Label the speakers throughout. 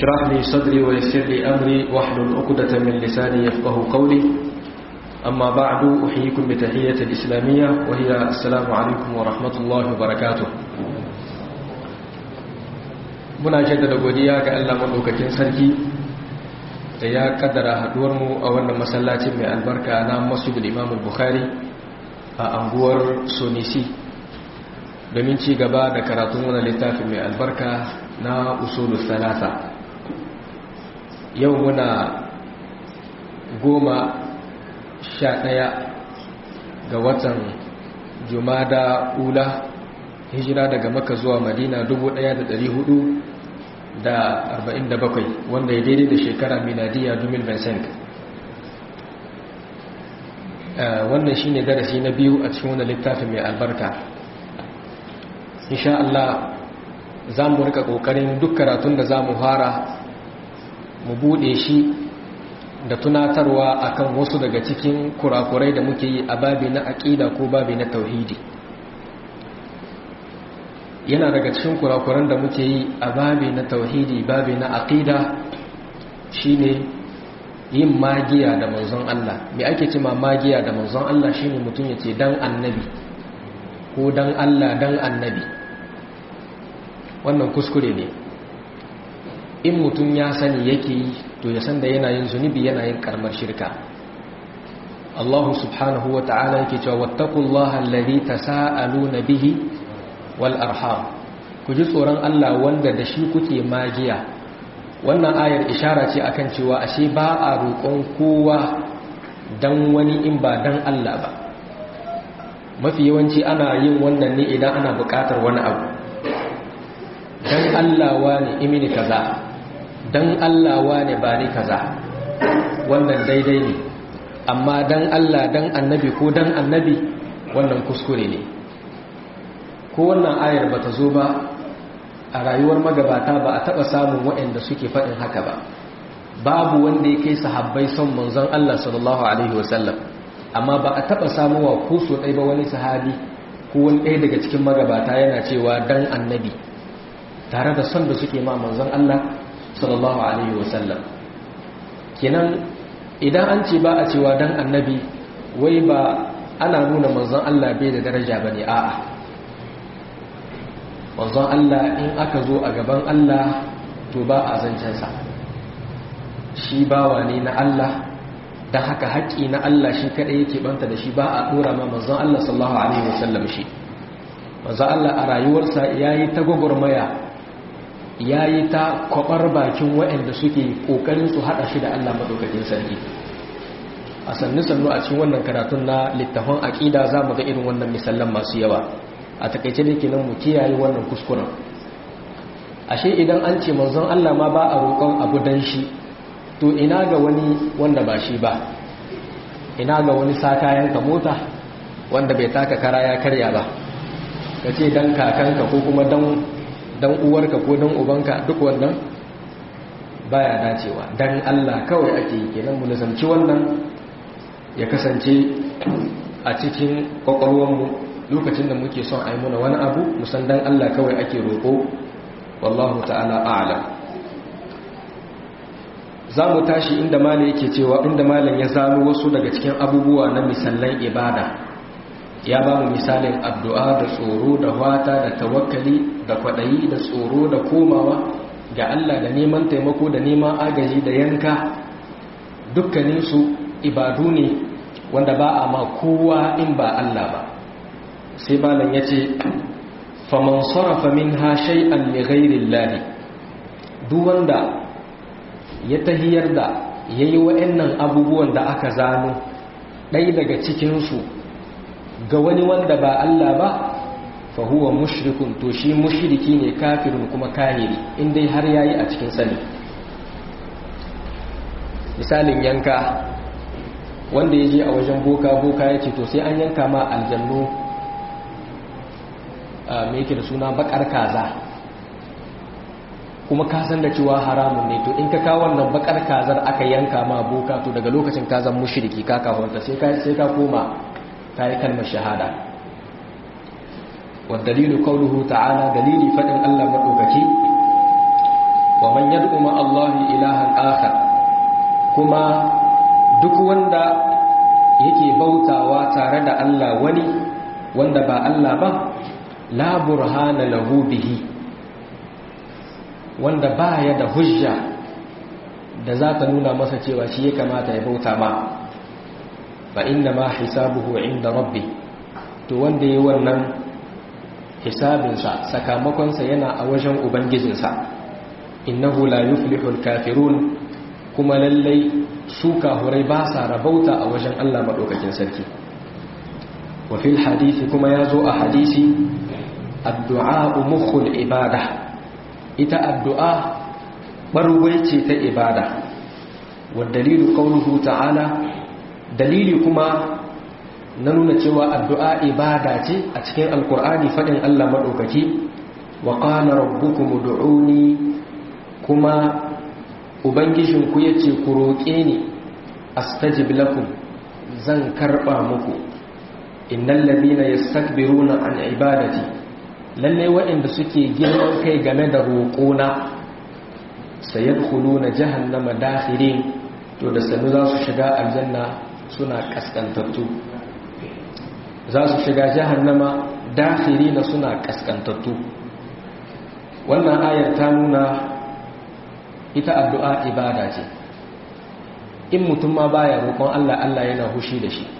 Speaker 1: اشرح لي صدري ويسر لي أمري واحلل عقدة من لساني يفقه قولي أما بعد أحييكم بتحية الإسلامية وهي السلام عليكم ورحمة الله وبركاته muna jaddada godiya ga Allah madaukakin sarki da ya kaddara haduwarmu a wannan masallacin mai albarka na Masjidul Imam Bukhari a anguwar Sonisi domin ci gaba da karatun wannan littafin mai albarka na Usulul Thalatha yau muna goma sha ɗaya ga watan Jumada Ula hijira daga Makka zuwa Madina 1400 da 47 wanda ya daidai da shekara miladiya 2025 wannan shine darasi na biyu a cikin wannan littafin mai albarka insha Allah za mu rika kokarin duk karatun da za mu fara mu bude shi da tunatarwa akan wasu daga cikin kurakurai da muke yi a babi na aƙida ko babi na tauhidi yana daga cikin kurakuran da muke yi a babi na tauhidi babi na aqida shine yin magiya da manzon Allah me ake cewa magiya da manzon Allah shine mutum yace dan annabi ko dan Allah dan annabi wannan kuskure ne in mutum ya sani yake yi to ya san da yana yin zunubi yana yin karmar shirka Allah subhanahu wa ta'ala yake cewa wattaqullaha alladhi tasaaluna bihi wal arham ku ji tsoron Allah wanda da shi kuke magiya wannan ayar ishara ce akan cewa ashe ba a roƙon kowa dan wani in ba dan Allah ba mafi yawanci ana yin wannan ne idan ana buƙatar wani abu dan Allah wani imini kaza dan Allah wani bari kaza wannan daidai ne amma dan Allah dan annabi ko dan annabi wannan kuskure ne ko wannan ayar ba ta zo ba a rayuwar magabata ba a taɓa samun waɗanda suke faɗin haka ba babu wanda ya kai sahabbai son manzon Allah sallallahu alaihi wasallam amma ba a taɓa samuwa ko so ɗai ba wani sahabi ko wani ɗaya daga cikin magabata yana cewa dan annabi tare da son da suke ma manzon Allah sallallahu alaihi wasallam kenan idan an ce ba a cewa dan annabi wai ba ana nuna manzon Allah bai da daraja bane a'a wanzan Allah in aka zo a gaban Allah to ba a zancensa shi bawa ne na Allah da haka haƙƙi na Allah shi kaɗai yake banta da shi ba a ɗora ma manzan Allah sallallahu Alaihi wasallam shi manzan Allah a rayuwarsa ya yi ta gwagwarmaya ya yi ta kwaɓar bakin waɗanda suke ƙoƙarin su haɗa shi da Allah maɗaukakin sarki a sannu-sannu a cikin wannan karatun na littafin aƙida za mu ga irin wannan misallan masu yawa a takaice da kenan mu kiyaye wannan kuskuren ashe idan an ce manzon Allah ma ba a roƙon abu dan shi to ina ga wani wanda ba shi ba ina ga wani sakayen ka mota wanda bai taka kara ya karya ba ka ce dan kakanka ko kuma dan dan uwarka ko dan ubanka duk wannan baya dacewa dan Allah kawai ake yi kenan mu nazarci wannan ya kasance a cikin kwakwalwarmu lokacin da muke son ai muna wani abu musan dan Allah kawai ake roƙo wallahu ta'ala a'lam za mu tashi inda malam yake cewa inda malam ya zano wasu daga cikin abubuwa na misallan ibada ya ba mu misalin addu'a da tsoro da wata da tawakkali da kwaɗayi da tsoro da komawa ga Allah da neman taimako da neman agaji da yanka dukkaninsu ibadu ne wanda ba a ma kowa in ba Allah ba sai malam ya ce faman sarrafa min ha shay'an li ghairillahi duk wanda ya tahiyar da yayi wa'annan abubuwan da aka zano ɗaya daga cikin su ga wani wanda ba Allah ba fa huwa mushrikun to shi mushriki ne kafirin kuma kahiri in dai har yayi a cikin sani misalin yanka wanda ya je a wajen boka boka ya ce to sai an yanka ma aljannu mai yake da suna bakar kaza kuma ka san da cewa haramun ne to in ka kawo wannan bakar kazar aka yanka ma boka to daga lokacin ka zan mushriki ka kawanta sai ka sai ka koma ka yi kalmar shahada wa dalilu qawluhu ta'ala dalili fadin Allah madaukaki wa man yad'u ma Allah ilahan akhar kuma duk wanda yake bautawa tare da Allah wani wanda ba Allah ba la burhana lahu bihi wanda ba ya da hujja da za ta nuna masa cewa shi ya kamata ya bauta ma ba inna ma hisabuhu inda rabbi to wanda yi wannan hisabinsa sakamakonsa yana a wajen ubangijinsa innahu la yuflihul kafirun kuma lallai su kahurai ba sa rabauta a wajen Allah maɗaukakin sarki wa fil hadisi kuma ya zo a hadisi addu'a mukhul ibada ita addu'a ɓarwai ce ta ibada wa dalilu ƙaunuhu ta'ala dalili kuma na nuna cewa addu'a ibada ce a cikin alkur'ani faɗin Allah maɗaukaki wa ƙana rabbukum du'uni kuma ubangijinku ya ce ku roƙe ni astajib lakum zan karɓa muku innal ladina yastakbiruna an ibadati lalle waɗanda suke girman kai game da roƙona sayadkhuluna jahannama dakhirin to da sanu za su shiga aljanna suna kaskantattu za su shiga jahannama dakhirina suna kaskantattu wannan ayar ta nuna ita addu'a ibada ce in mutum ma baya roƙon Allah Allah yana hushi da shi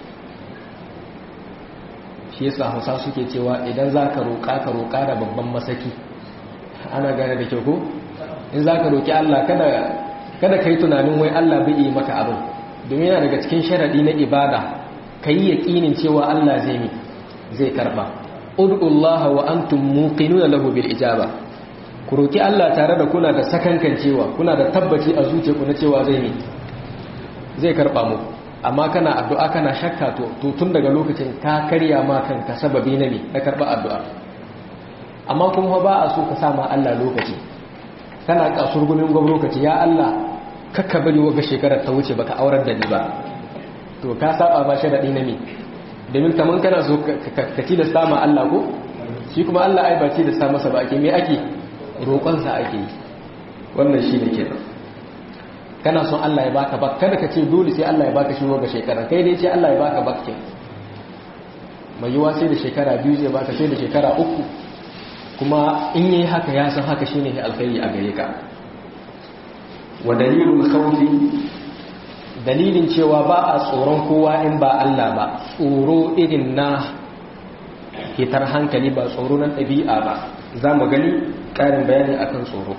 Speaker 1: shi yasa hausa suke cewa idan za ka roƙa ka roƙa da babban masaki ana gane da kyau ko in za ka roƙi Allah kada ka yi tunanin wai Allah bai yi maka abin domin yana daga cikin sharaɗi na ibada ka yi yaƙinin cewa Allah zai mi zai karɓa ud'ullaha wa antum muqinuna lahu bil ijaba ku roƙi Allah tare da kuna da sakankan cewa kuna da tabbaci a zuciyarku na cewa zai mi zai karɓa muku amma kana addu'a kana shakka to tun daga lokacin ka karya ma kanka sababi na ne na karɓa addu'a amma kuma ba a so ka sama Allah lokaci kana kasur gumin gwam lokaci ya Allah kakka bari waga shekarar ta wuce baka aurar da ni ba to ka saba ba sharaɗi na me domin kaman kana so ka ci da sama Allah ko shi kuma Allah ai ba ci da sa masa ba ake me ake roƙonsa ake yi wannan shi ne kenan kana son Allah ya baka bak kada ka ce dole sai Allah ya baka shi ga shekara kai dai ce Allah ya baka bak ke mai yiwa sai da shekara biyu zai baka sai da shekara uku kuma in yi haka ya san haka shine alkhairi a gare ka wa dalilul khawfi dalilin cewa ba a tsoron kowa in ba Allah ba tsoro irin na hitar hankali ba tsoro na ɗabi'a ba za mu gani ƙarin bayani akan tsoro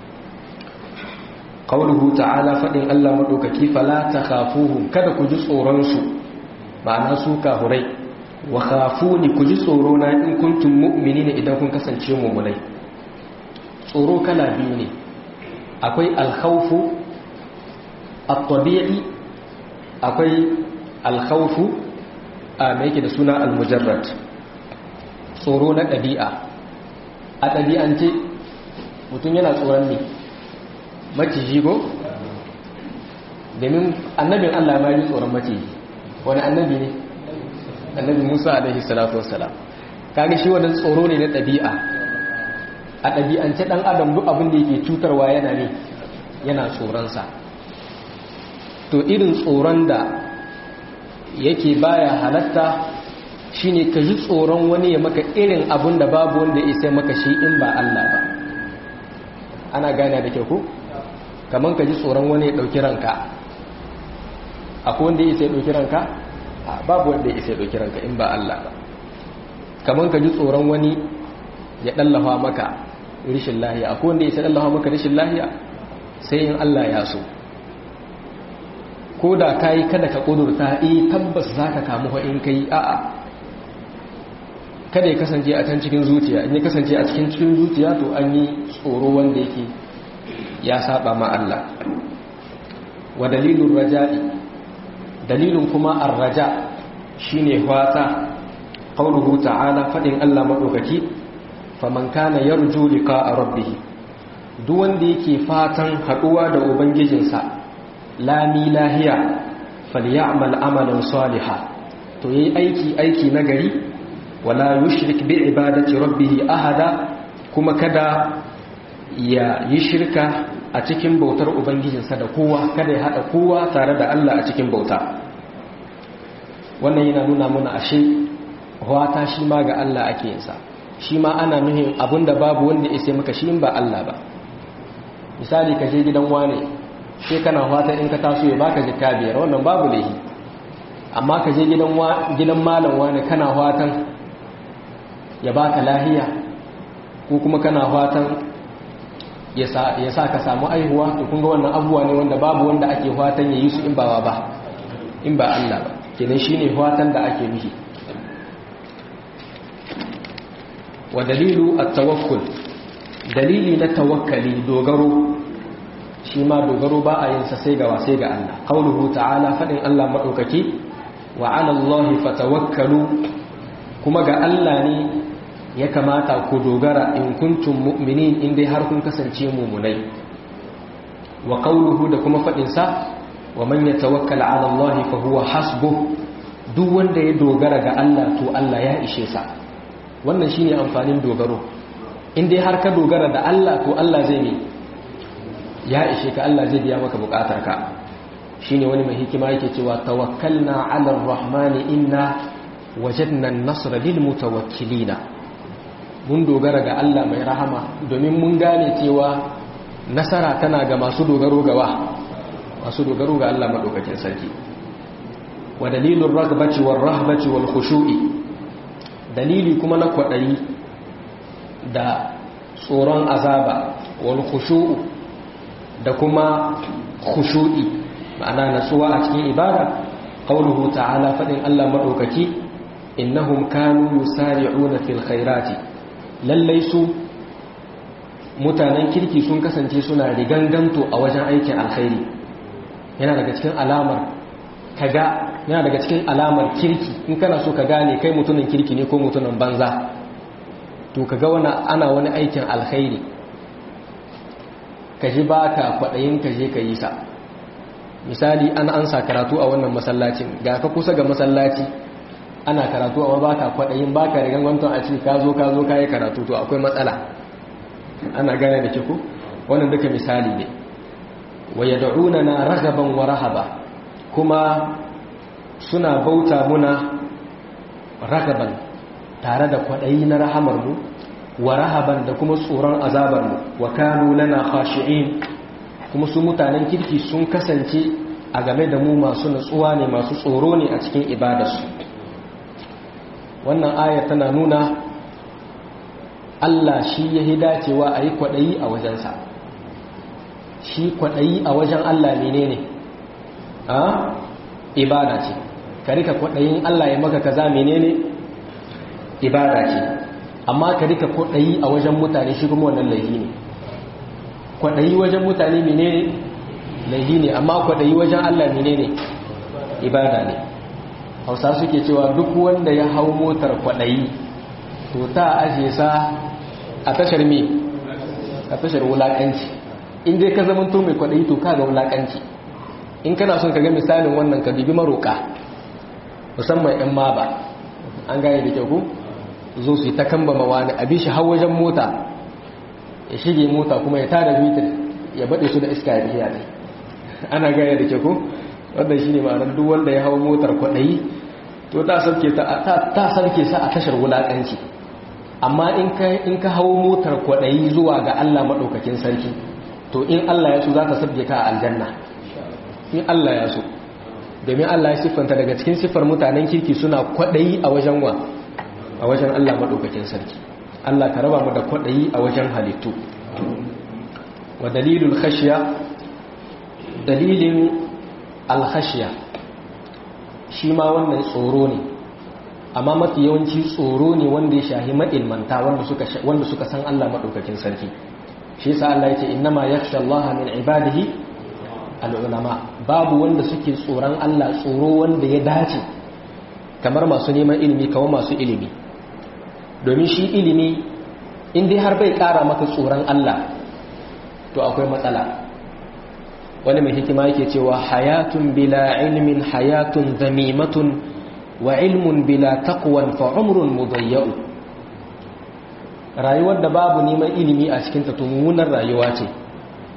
Speaker 1: qawluhu ta'ala fadin Allah madaukaki fala takhafuhum kada ku ji tsoron su ma'ana su kahurai wa khafuni ku ji tsoro na in kuntum mu'minina idan kun kasance mu'minai tsoro kala biyu ne akwai al-khawfu at-tabi'i akwai al-khawfu a mai yake da suna al-mujarrad tsoro na ɗabi'a a ɗabi'ance mutum yana tsoron ne maciji ko domin annabin Allah ma yi tsoron maciji wani annabi ne annabi Musa alaihi salatu wassalam kaga shi wannan tsoro ne na ɗabi'a a ɗabi'ance ɗan adam duk abin da yake cutarwa yana ne yana tsoronsa to irin tsoron da yake baya halatta shine ka ji tsoron wani ya maka irin abin da babu wanda ya sai maka shi in ba Allah ba ana gane da kyau ko kamar ka ji tsoron wani ya ɗauki ranka akwai wanda ya isa ya ɗauki ranka babu wanda ya isa ya ɗauki ranka in ba Allah ba kamar ka ji tsoron wani ya ɗallafa maka rishin lahiya akwai wanda ya isa ɗallafa maka rishin lahiya sai in Allah ya so ko da ka yi kada ka ƙudurta iya tabbas za ka kamu in ka yi a'a kada ya kasance a can cikin zuciya in ya kasance a cikin cikin zuciya to an yi tsoro wanda yake ya saba ma Allah wa dalilun raja'i dalilin kuma ar-raja shine fata qauluhu ta'ala fadin Allah madaukaki faman kana yarju liqa'a rabbih duk wanda yake fatan haduwa da ubangijinsa lami lahiya falyamal amalan salihan to yayi aiki aiki nagari wala yushrik bi ibadati rabbih ahada kuma kada ya yi shirka a cikin bautar ubangijinsa da kowa kada ya haɗa kowa tare da Allah a cikin bauta wannan yana nuna mana ashe wata shi ma ga Allah ake yinsa shi ma ana nuhin abinda babu wanda ya sai maka shi ba Allah ba misali ka je gidan wane sai kana wata in ka taso ya baka jikka biyar wannan babu laifi amma ka je gidan gidan malam wane kana watan ya baka lahiya ko kuma kana watan ya sa ka samu aihuwa to kun ga wannan abubuwa ne wanda babu wanda ake watan ya yi su in ba ba in ba Allah ba kenan shine watan da ake nufi wa dalilu at-tawakkul dalili na tawakkali dogaro shi ma dogaro ba a yin sa sai ga sai ga Allah qauluhu ta'ala fadin Allah madaukaki wa 'ala Allahi fatawakkalu kuma ga Allah ne ya kamata ku dogara in kuntum mu'minin in dai har kun kasance mu'minai wa qauluhu da kuma fadin sa wa man yatawakkal 'ala Allahi fa huwa hasbuh duk wanda ya dogara ga Allah to Allah ya ishe sa wannan shine amfanin dogaro in dai har ka dogara da Allah to Allah zai ne ya ishe ka Allah zai biya maka bukatarka shine wani mai hikima yake cewa tawakkalna 'ala ar-rahmani inna wajadna an-nasra lil mutawakkilina mun dogara ga Allah mai rahama domin mun gane cewa nasara tana ga masu dogaro gawa masu dogaro ga Allah madaukakin sarki wa dalilur ragbati war rahbati wal khushu'i dalili kuma na kwadayi da tsoron azaba wal khushu'u da kuma khushu'i ma'ana natsuwa a cikin ibada qauluhu ta'ala fadin Allah madaukaki innahum kanu yusari'una fil khairati lallai su mutanen kirki sun kasance suna riganganto a wajen aikin alkhairi yana daga cikin alamar kaga yana daga cikin alamar kirki in kana so ka gane kai mutumin kirki ne ko mutumin banza to kaga wani ana wani aikin alkhairi ka ji ba ka kwaɗayin ka je ka yi sa misali an ansa karatu a wannan masallacin ga ka kusa ga masallaci ana karatu amma ba ka kwaɗayin ba ka rigan wanton a ce ka zo ka zo ka yi karatu to akwai matsala ana gane da kiku wannan duka misali ne wa yad'una na ragaban wa rahaba kuma suna bauta muna ragaban tare da kwaɗayi na rahamar mu wa rahaban da kuma tsoron azabar mu wa kanu lana khashi'in kuma su mutanen kirki sun kasance a game da mu masu natsuwa ne masu tsoro ne a cikin ibadarsu wannan ayar tana nuna Allah shi ya yi dacewa a yi kwaɗayi a wajensa shi kwaɗayi a wajen Allah ne ne a ibada ce ka rika kwaɗayin Allah ya maka kaza menene ibada ce amma ka rika kwaɗayi a wajen mutane shi kuma wannan laifi ne kwaɗayi wajen mutane menene laifi ne amma kwaɗayi wajen Allah menene ibada ne hausa suke cewa duk wanda ya hau motar kwaɗayi to ta ajiye sa a tashar me a tashar wulaƙanci in dai ka zama to mai kwaɗayi to ka ga wulaƙanci in kana son ka ga misalin wannan ka bibi maroƙa musamman 'yan maba an gane da kyau ku zo su yi ta kamba mawa ne a bi shi hau wajen mota ya shige mota kuma ya tada bitir ya baɗe su da iska ya biya ne ana gane da kyau ku wannan shine ma'anar duk wanda ya hawo motar kwaɗayi to ta sarke ta sarke sa a tashar wulakanci amma in ka in ka hawo motar kwaɗayi zuwa ga Allah madaukakin sarki to in Allah ya so za ka sabje ka a aljanna in Allah ya so domin Allah ya siffanta daga cikin siffar mutanen kirki suna kwaɗayi a wajen wa a wajen Allah madaukakin sarki Allah ka raba mu da kwaɗayi a wajen halittu wa dalilul khashiya dalilin alhashiya shi ma wannan tsoro ne amma mafi yawanci tsoro ne wanda ya shahi ma'ilmanta wanda suka san Allah maɗaukakin sarki shi yasa Allah ya ce innama yakhsha Allah min ibadihi al'ulama babu wanda suke tsoron Allah tsoro wanda ya dace kamar masu neman ilimi kamar masu ilimi domin shi ilimi in dai har bai ƙara maka tsoron Allah to akwai matsala wani mai hikima yake cewa hayatun bila ilmin hayatun zamimatun wa ilmun bila taqwan fa umrun mudayyau rayuwar da babu neman ilimi a cikin ta mummunar rayuwa ce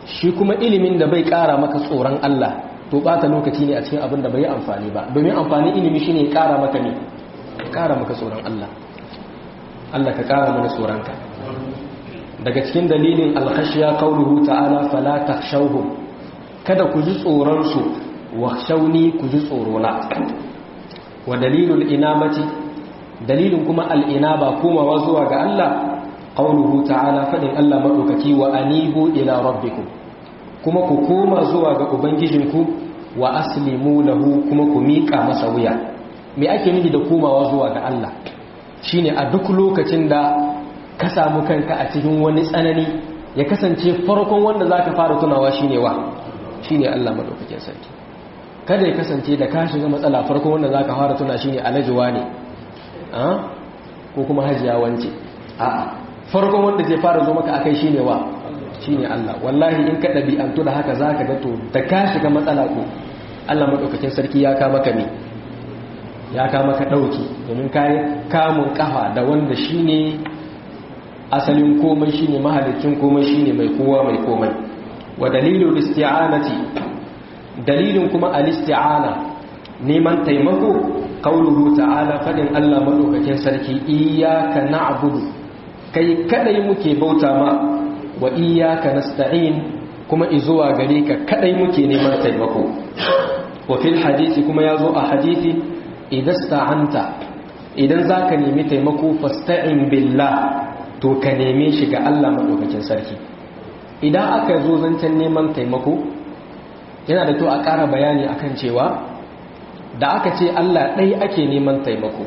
Speaker 1: shi kuma ilimin da bai kara maka tsoron Allah to bata lokaci ne a cikin abin da bai amfani ba domin amfanin ilimi shine ya kara maka ne kara maka tsoron Allah Allah ka kara mana tsoronka daga cikin dalilin alkhashiya qauluhu ta'ala fala takhshawhum kada ku ji tsoron su wakhshawni ku ji tsorona wa dalilul inabati dalilin kuma al-inaba komawa zuwa ga Allah qauluhu ta'ala fadin Allah madaukaki wa anibu ila rabbikum kuma ku koma zuwa ga ubangijinku wa aslimu lahu kuma ku miƙa masa wuya me ake nufi da komawa zuwa ga Allah shine a duk lokacin da ka samu kanka a cikin wani tsanani ya kasance farkon wanda zaka fara tunawa shine wa shine Allah madaukakin sarki kada ya kasance da ka shiga matsala farkon wanda zaka fara tuna shine alajuwa ne a ko kuma hajiya wance a'a farkon wanda zai fara zo maka akai shine wa shine Allah wallahi in ka dabi'antu da haka zaka ga to da ka shiga matsala ko Allah madaukakin sarki ya ka maka me ya ka maka dauki domin kai kamun kafa da wanda shine asalin komai shine mahalicin komai shine mai kowa mai komai wa dalilul isti'anati dalilin kuma al-isti'ana neman taimako qauluhu ta'ala fadin Allah madaukakin sarki iyyaka na'budu kai kadai muke bauta ma wa iyyaka nasta'in kuma izuwa gare ka kadai muke neman taimako wa fil hadisi kuma yazo a hadisi idan sta'anta idan zaka nemi taimako fasta'in billah to ka neme shi ga Allah madaukakin sarki idan aka zo zancen neman taimako yana da to a ƙara bayani akan cewa da aka ce Allah ɗai ake neman taimako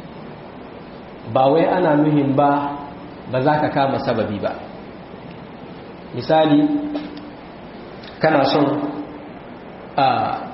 Speaker 1: ba wai ana nuhin ba ba za ka kama sababi ba misali kana son a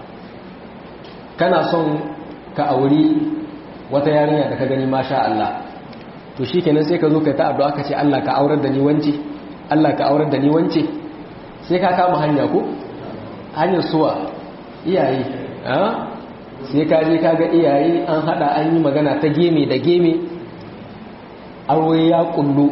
Speaker 1: kana son ka auri wata yarinya da ka gani masha Allah to shi kenan sai ka zo ka ta addu'a ka ce Allah ka aurar da ni wance Allah ka aurar da ni wance sai ka kama hanya ko hanyar suwa iyaye sai ka je ka ga iyaye an hada an yi magana ta geme da geme aure ya kullu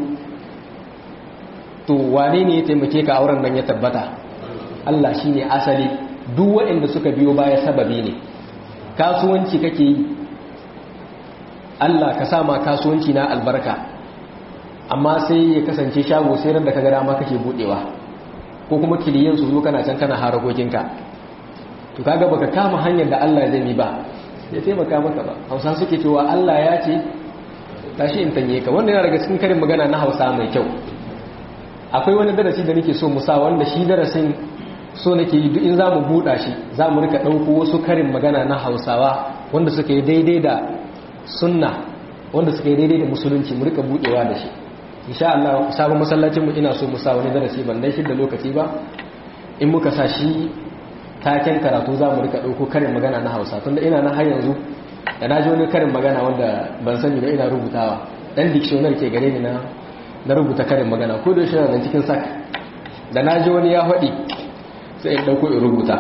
Speaker 1: to wane ne ya taimake ka auren nan ya tabbata Allah shine asali duk waɗanda suka biyo baya sababi ne kasuwanci kake yi Allah ka sama kasuwanci na albarka amma sai ya kasance shago sai ran da ka ga dama kake budewa ko kuma kiliyan su zo kana can kana harakokinka to kaga baka kama hanyar da Allah zai yi ba ya taimaka maka ba Hausa suke cewa Allah ya ce tashi in tanye ka wannan yana daga cikin karin magana na Hausa mai kyau akwai wani darasi da nake so mu sa wanda shi darasin so nake yi duk in za mu buɗa shi za mu rika ɗauko wasu karin magana na hausawa wanda suka yi daidai da sunna wanda suka yi daidai da musulunci mu rika buɗewa da shi insha Allah sabon masallacin mu ina so mu sa wani darasi ban dai shi da lokaci ba in muka sa shi taken karatu za mu rika ɗauko karin magana na hausa tunda ina na har yanzu da na ji wani karin magana wanda ban sani ba ina rubutawa dan dictionary ke gare ni na na rubuta karin magana ko da shi nan cikin sak da na ji wani ya faɗi sai in ɗauko in rubuta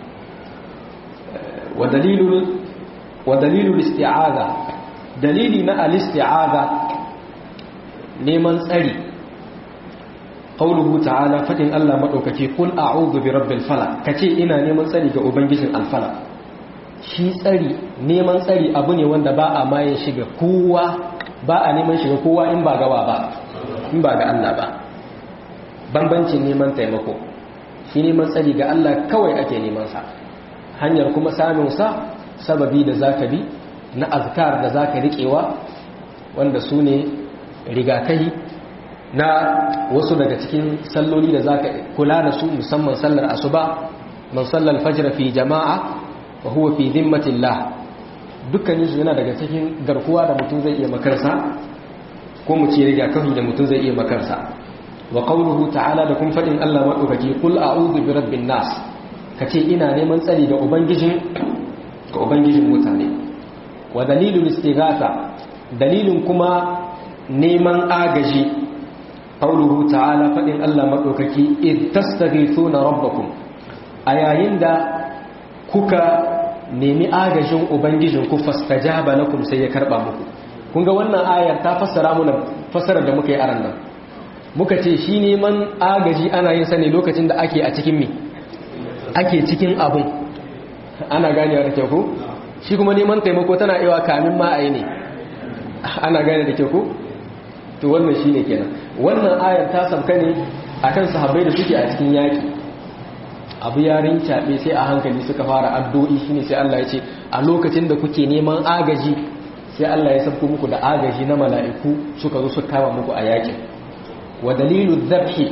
Speaker 1: wa dalilul isti'aza dalili na al-isti'aza neman tsari qauluhu ta'ala fadin Allah madaukake kul a'udhu bi rabbil falaq kace ina neman tsari ga ubangijin al-falaq shi tsari neman tsari abu ne wanda ba a maye shiga kowa ba a neman shiga kowa in ba gawa ba in ba ga Allah ba bambancin neman taimako shi neman tsari ga Allah kawai ake neman sa hanyar kuma samun sa sababi da zaka bi na azkar da zaka riƙewa wanda su ne rigakahi na wasu daga cikin salloli da zaka kula da su musamman sallar asuba man sallal fajr fi jama'a wa huwa fi dhimmatillah dukkanin su yana daga cikin garkuwa da mutum zai iya makarsa ko mu ce rigakafi da mutum zai iya makarsa wa qawluhu ta'ala da kun fadin Allah madaukaki kul a'udhu bi rabbin nas kace ina neman tsari da ubangijin ga ubangijin mutane wa dalilul istighatha dalilin kuma neman agaji qawluhu ta'ala fadin Allah madaukaki id tastaghithuna rabbakum a yayin da kuka nemi agajin ubangijin ku fastajaba lakum sai ya karba muku kun ga wannan ayar ta fassara mana fassarar da muka yi aran nan muka ce shi neman agaji ana yin sani lokacin da ake a cikin me ake cikin abun ana ganewa da kyau ko shi kuma neman taimako tana iwa kamin ma a yi ne ana gane da kyau ko to wannan shi ne kenan wannan ayar ta sabka ne akan sahabbai da suke a cikin yaki abu yarin caɓe sai a hankali suka fara addu'i shine sai Allah ya ce a lokacin da kuke neman agaji sai Allah ya sabko muku da agaji na mala'iku suka zo suka kama muku a yakin wa dalilu dhabhi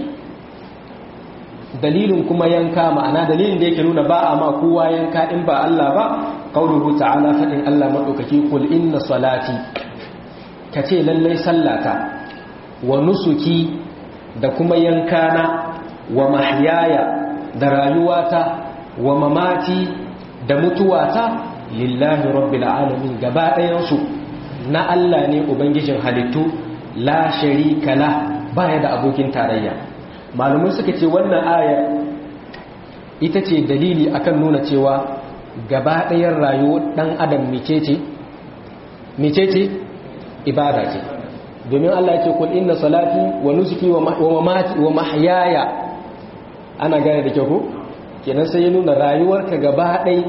Speaker 1: dalilin kuma yanka ma'ana dalilin da yake nuna ba a ma kowa yanka in ba Allah ba qauluhu ta'ala fadin Allah madaukaki kul inna salati kace lallai sallata wa nusuki da kuma yankana wa mahyaya da rayuwata wa mamati da mutuwata lillahi rabbil alamin gaba ɗayansu na Allah ne ubangijin halittu la sharika la baya da abokin tarayya malumai suka ce wannan aya ita ce dalili akan nuna cewa gaba ɗayan rayuwar ɗan adam mecece mecece ibada ce domin Allah ya ce kul inna salati wa nusuki wa mamati wa mahyaya ana gane da kyau ko kenan sai ya nuna rayuwarka gaba ɗai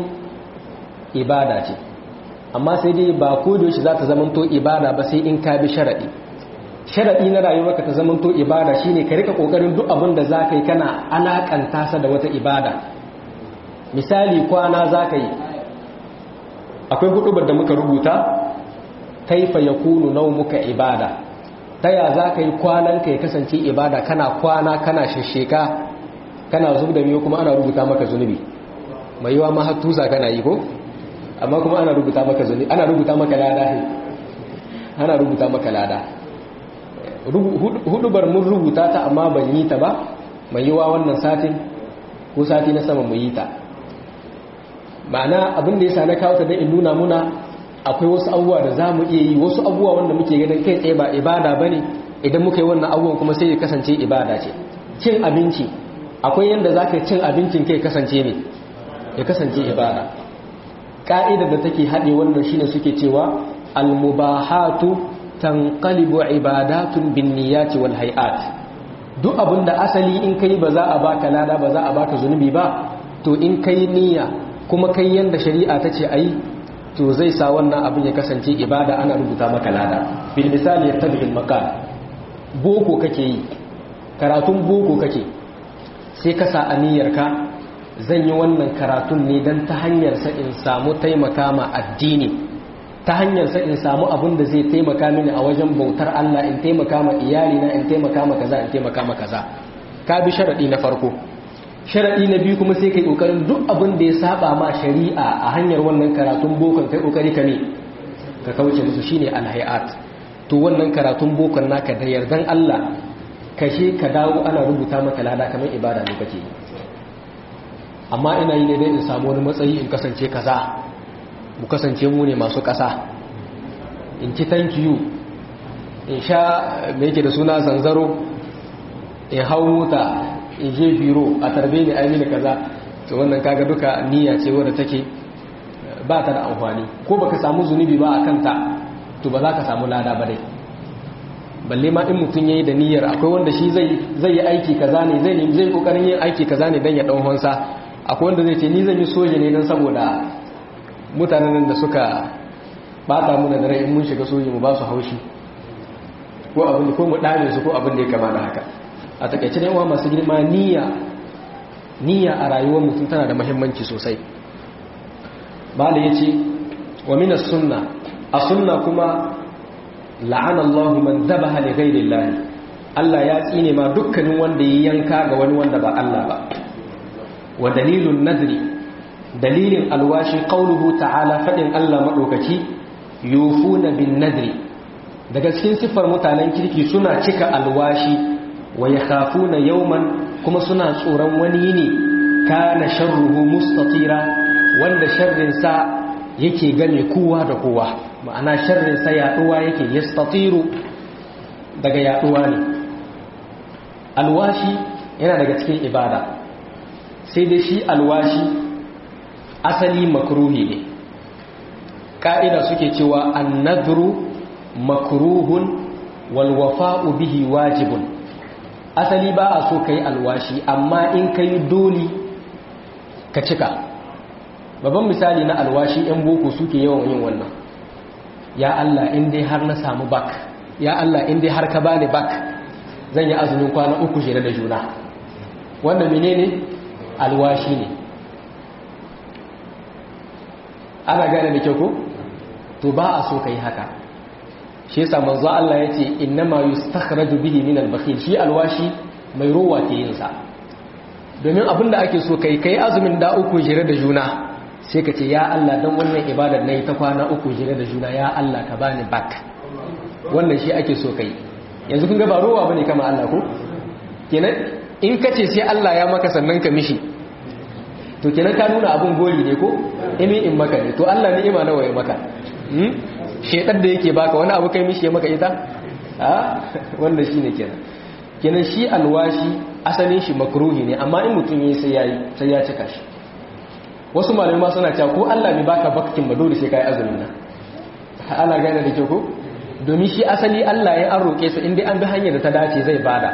Speaker 1: ibada ce amma sai dai ba ko da yaushe za ta zamanto ibada ba sai in ka bi sharaɗi sharaɗi na rayuwarka ta zamanto ibada shine ka rika kokarin duk abin da za ka yi kana alakanta sa da wata ibada misali kwana za ka yi akwai hudubar da muka rubuta kaifa yakunu naumuka ibada ta ya za ka yi kwananka ya kasance ibada kana kwana kana shasheka kana zub da miyo kuma ana rubuta maka zunubi mai yiwa ma hattusa kana yi ko amma kuma ana rubuta maka zunubi ana rubuta maka lada ne ana rubuta maka lada hudubar mun rubuta ta amma ban yi ta ba mai yiwa wannan satin ko sati na sama mu yi ta ma'ana abin da yasa na kawo ta dan in nuna muna akwai wasu abubuwa da za mu iya yi wasu abubuwa wanda muke ganin kai tsaye ba ibada bane idan muka yi wannan abubuwan kuma sai ya kasance ibada ce cin abinci akwai yadda za ka cin abincin kai kasance ne ya kasance ibada ƙa'idar da take haɗe wannan shine suke cewa almubahatu tanqalibu ibadatun bin niyyati wal hay'at duk abin da asali in kai ba za a baka lada ba za a baka zunubi ba to in kai niyya kuma kai yanda shari'a ta ce ayi to zai sa wannan abin ya kasance ibada ana rubuta maka lada bil misali yattabi'il maqal boko kake yi karatun boko kake sai ka sa aniyarka zan yi wannan karatun ne don ta hanyarsa in samu taimaka ma addini ta hanyarsa in samu abin da zai taimaka mini a wajen bautar Allah in taimaka ma iyalina in taimaka ma kaza in taimaka ma kaza ka bi sharadi na farko sharadi na biyu kuma sai kai kokarin duk abin da ya saba ma shari'a a hanyar wannan karatun bokon kai kokari ka ne ka kauce musu shine alhayat to wannan karatun bokon naka da yardan Allah kashe ka dawo ana rubuta maka lada kamar ibada ne kake amma ina yi ne dai in samu wani matsayi in kasance kaza mu kasance mu ne masu kasa in ci thank you in sha me yake da suna zanzaro in hau mota in je biro a tarbe ni aimini kaza to wannan kaga duka niyya ce wadda take ba ta da amfani ko baka samu zunubi ba a kanta to ba za ka samu lada ba dai balle ma in mutum yayi da niyyar akwai wanda shi zai zai yi aiki kaza ne zai zai kokarin yin aiki kaza ne dan ya dau honsa akwai wanda zai ce ni zan yi soja ne dan saboda mutanen da suka bata mu da rai in mun shiga soja mu ba su haushi ko abin ko mu dame su ko abin da ya kama da haka a takaice ne wa masu girma niyya niyya a rayuwar mutum tana da muhimmanci sosai bala yace wa min as-sunna a sunna kuma la'ana Allah man zabaha li ghayri Allah Allah ya tsine ma dukkanin wanda ya yanka ga wani wanda ba Allah ba wa dalilun nadri dalilin alwashi qauluhu ta'ala fadin Allah madaukaki yufuna bin nadri daga cikin sifar mutanen kirki suna cika alwashi wa yakhafuna yawman kuma suna tsoron wani yini kana sharruhu mustatira wanda sharrin sa yake game kowa da kowa ma'ana sharrinsa yaduwa yake yastatiru daga yaduwa ne alwashi yana daga cikin ibada sai dai shi alwashi asali makruhi ne ka'ida suke cewa annadru makruhun wal wafa'u bihi wajibun asali ba a so ka yi alwashi amma in ka yi dole ka cika babban misali na alwashi 'yan boko suke yawan yin wannan ya Allah in dai har na samu bak ya Allah in dai har ka bani bak zan yi azumin kwana uku shirya da juna wanda menene alwashi ne ana gane da kyau ko to ba a so ka yi haka shi yasa manzo Allah ya ce innama yustakhraju bihi min al-bakhil shi alwashi mai rowa ke yin sa domin abinda ake so kai kai azumin da uku jira da juna sai ka ce ya Allah dan wannan ibadar nayi ta kwana uku jira da juna ya Allah ka bani bak wannan shi ake so kai yanzu kun ga ba rowa bane kama Allah ko kenan in ka ce sai Allah ya maka sannan ka mishi to kenan ka nuna abun gori ne ko imi in maka ne to Allah ni'ima nawa ya maka shedar da yake baka wani abu kai mishi ya maka ita a wanda shi ne kenan kenan shi alwashi asalin shi makruhi ne amma in mutum yi sai yayi sai ya cika shi wasu malamai ma suna cewa ko Allah bai baka baktin ba dole sai kai azumin nan ana gane da ke ko domin shi asali Allah ya an roke sa inda an bi hanyar da ta dace zai bada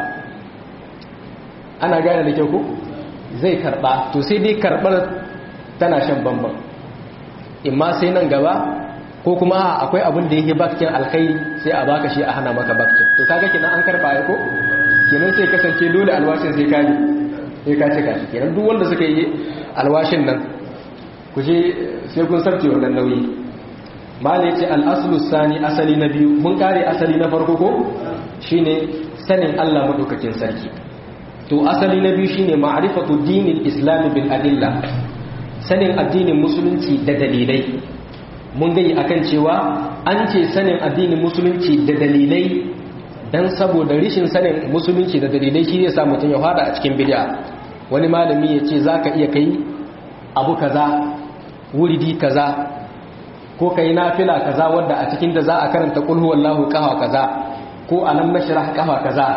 Speaker 1: ana gane da ke ko zai karba to sai dai karbar tana shan bamban imma sai nan gaba ko kuma akwai abin da yake bakin alkhairi sai a baka shi a hana maka bakin to kaga kenan an karba ya ko kenan sai kasance dole alwashin sai ka sai ka cika shi kenan duk wanda suka yi alwashin nan ku je sai kun sarce wannan nauyi mala yace al-aslu sani asali na biyu mun kare asali na farko ko shine sanin Allah madaukakin sarki to asali na biyu shine ma'rifatu dinil islam bil adilla sanin addinin musulunci da dalilai mun gani akan cewa an ce sanin addinin musulunci da dalilai dan saboda rishin sanin musulunci da dalilai shi zai sa mutum ya fada a cikin bid'a wani malami ya ce zaka iya kai abu kaza wuridi kaza ko kai nafila kaza wanda a cikin da za a karanta qul huwallahu qaha kaza ko alam nashrah qaha kaza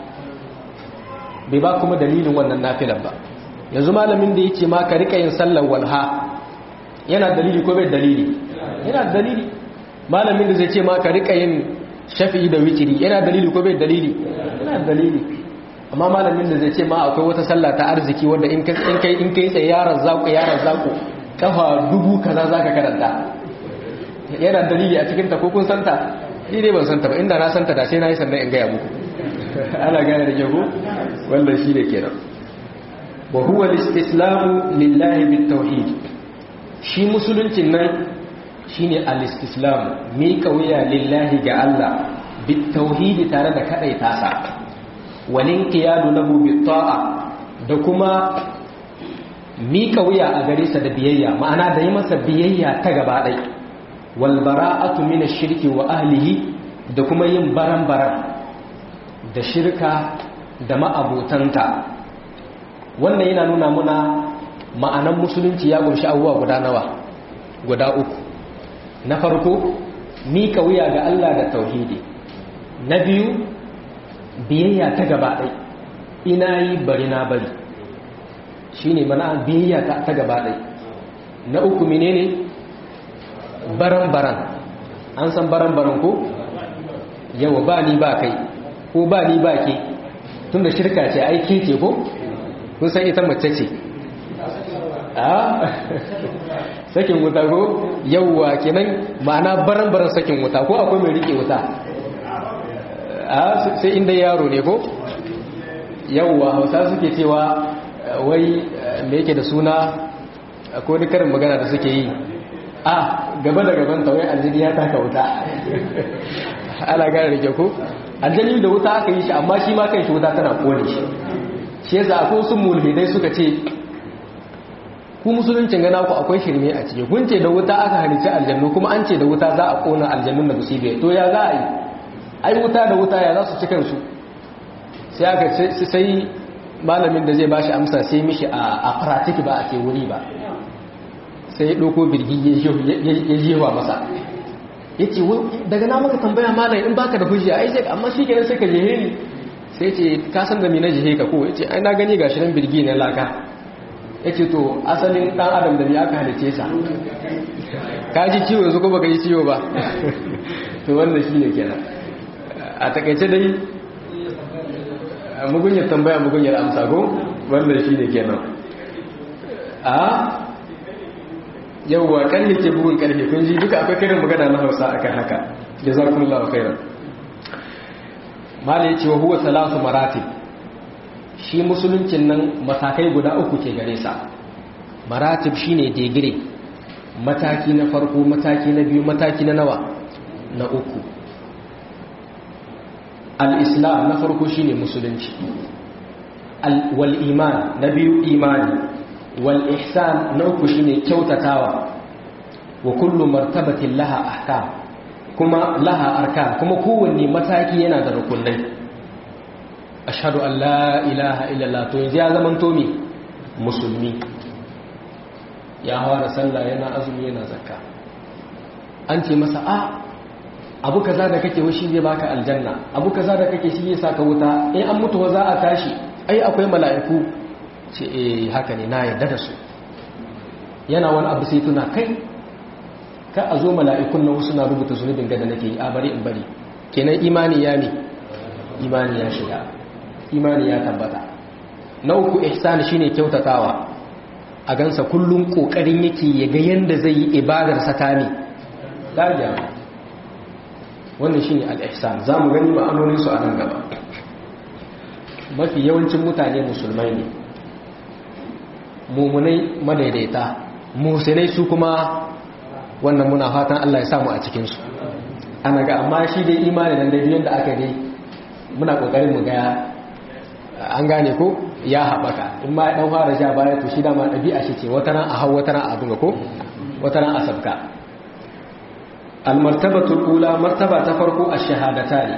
Speaker 1: bai ba kuma dalilin wannan nafilan ba yanzu malamin da yake ma ka rika yin sallar walha yana dalili ko bai dalili yana dalili malamin da zai ce ma ka rika yin shafi'i da witiri yana dalili ko bai dalili yana dalili amma malamin da zai ce ma akwai wata sallah ta arziki wanda in kai in kai tsaye yaran zaku yaran zaku kafa dubu kaza zaka karanta yana dalili a cikin ta ko kun santa ni dai ban santa ba inda na santa da sai na yi sannan in gaya muku ana gane da ke ko wannan shi ne kenan wa huwa al-istislamu lillahi bit-tauhid shi musuluncin nan shine al-istislam mika wuya lillahi ga Allah bit-tauhid tare da kadai tasa walin qiyadu lahu bit-ta'a da kuma mika wuya a gare sa da biyayya ma'ana da yi masa biyayya ta gaba dai wal bara'atu min ash-shirki wa ahlihi da kuma yin baran-baran da shirka da ma'abotanta wannan yana nuna muna ma'anan musulunci ya kunshi abubuwa guda nawa guda uku na farko mika wuya ga Allah da tauhidi na biyu biyayya ta gaba ɗai ina yi bari na bari shi ne mana biyayya ta gaba ɗai na uku menene baran-baran an san baran-baran ko yawa ba ni ba kai ko ba ni ba ke tun da shirka ce aiki ce ko kun san ita mace ce a sakin wuta ko yawwa kenan ma'ana baran-baran sakin wuta ko akwai mai rike wuta a sai inda yaro ne ko yawwa hausa suke cewa wai da yake da suna ko wani karin magana da suke yi a gaba da gaban tawai aljini ya taka wuta ana gane da ko aljini da wuta aka yi shi amma shi ma kan shi wuta tana kone shi shi yasa akwai sun mulhidai suka ce ku musuluncin gana ku akwai shirme a ciki kun ce da wuta aka halice aljannu kuma an ce da wuta za a kona aljannun da musibe to ya za a yi ai wuta da wuta ya za su ci kansu sai aka sai malamin da zai bashi amsa sai mishi a pratik ba a ke wuri ba sai ya ɗauko birgi ya jewa masa ya ce daga na maka tambaya malam in baka da hujja ai sai amma shi kenan sai ka jehe ni sai ce ka san da me na jihe ka ko yace ai na gani gashi nan birgi ne laka yace to asalin dan adam da ne aka halice sa ka ji ciwo yanzu ko baka yi ciwo ba to wannan shine kenan a takeice dai mugunyar tambaya mugunyar amsa ko wannan shi ne kenan a yauwa karfe ke bugun karfe kun ji duka akwai karin magana na hausa akan haka da za ku lawa khairan mala ya ce wa huwa salatu maratib shi musuluncin nan matakai guda uku ke gare sa maratib shine digire mataki na farko mataki na biyu mataki na nawa na uku al-islam na farko shine musulunci wal iman na biyu imani wal ihsan na uku shine kyautatawa wa kullu martabatin laha ahkam kuma laha arkan kuma kowanne mataki yana da rukunai ashhadu an la ilaha illallah to yanzu ya zaman to me musulmi ya fara sallah yana azumi yana zakka an ce masa a abu kaza da kake shi zai baka aljanna abu kaza da kake shi zai saka wuta in an mutu za a tashi ai akwai mala'iku ce eh haka ne na yarda da su yana wani abu sai tuna kai ka a zo mala'ikun nan suna rubuta zunubin gada nake yi a bari in bari kenan imani ya ne imani ya shiga imani ya tabbata na uku ihsan shine kyautatawa a gansa kullum kokarin yake ya ga yanda zai yi ibadar sa ne dajiya wannan shine al-ihsan zamu gani ma'anonin su a nan gaba mafi yawancin mutane musulmai ne mumunai madaidaita musulai su kuma wannan muna fatan Allah ya samu a cikinsu ana ga amma shi dai imani nan daidai yadda aka dai muna kokarin mu ga an gane ko ya haɓaka in ma ɗan fara sha baya to shi dama ɗabi'a shi ce wata ran a hau wata ran a abin ko wata ran a sabka almartabatul ula martaba ta farko a shahadata ne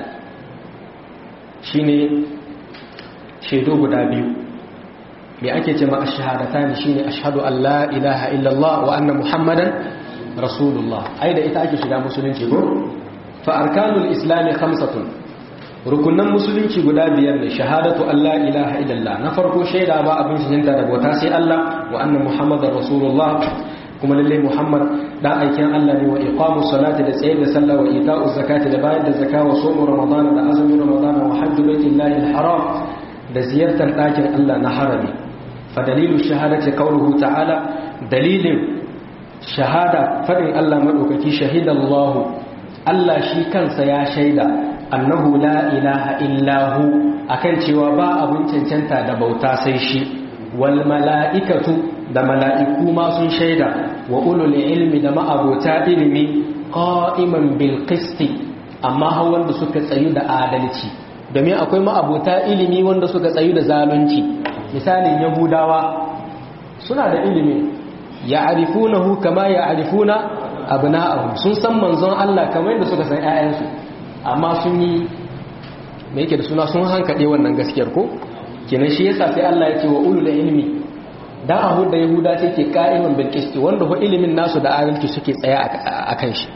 Speaker 1: shine shaidu guda biyu me ake ce ma ash-shahadatan shine ashhadu an la ilaha illallah wa anna muhammadan rasulullah ai da ita ake shiga musulunci ko fa arkanul islam khamsatun rukunan musulunci guda biyar ne shahadatu an la ilaha illallah na farko shaida ba abin shinta da bauta sai Allah wa anna muhammadar rasulullah kuma lalle muhammad da aikin Allah ne wa iqamus salati da tsaye da sallah wa ita'uz zakati da bayar da zakka wa sawm ramadan da azumin ramadan wa hajju baitillahi al-haram da ziyartar ɗakin Allah na harami fa dalilu shahadati qawluhu ta'ala dalilin shahada fadin Allah madaukaki shahidallahu Allah shi kansa ya shaida annahu la ilaha illahu akan cewa ba abun cancanta da bauta sai shi wal mala'ikatu da mala'iku ma sun shaida wa ulul ilmi da ma'abota ilimi qa'iman bil qisti amma hawan da suka tsayu da adalci domin akwai ma'abota ilimi wanda suka tsayu da zalunci misalin yahudawa suna da ilimi ya arifunahu kama ya arifuna abna'ahum sun san manzon Allah kamar yadda suka san ƴaƴansu amma sun yi me yake da suna sun hankade wannan gaskiyar ko kenan shi yasa sai Allah ya ce wa ulul ilmi dan a hudda yahuda ce ke qa'iman bil qisti wanda ho ilimin nasu da adalci suke tsaya akan shi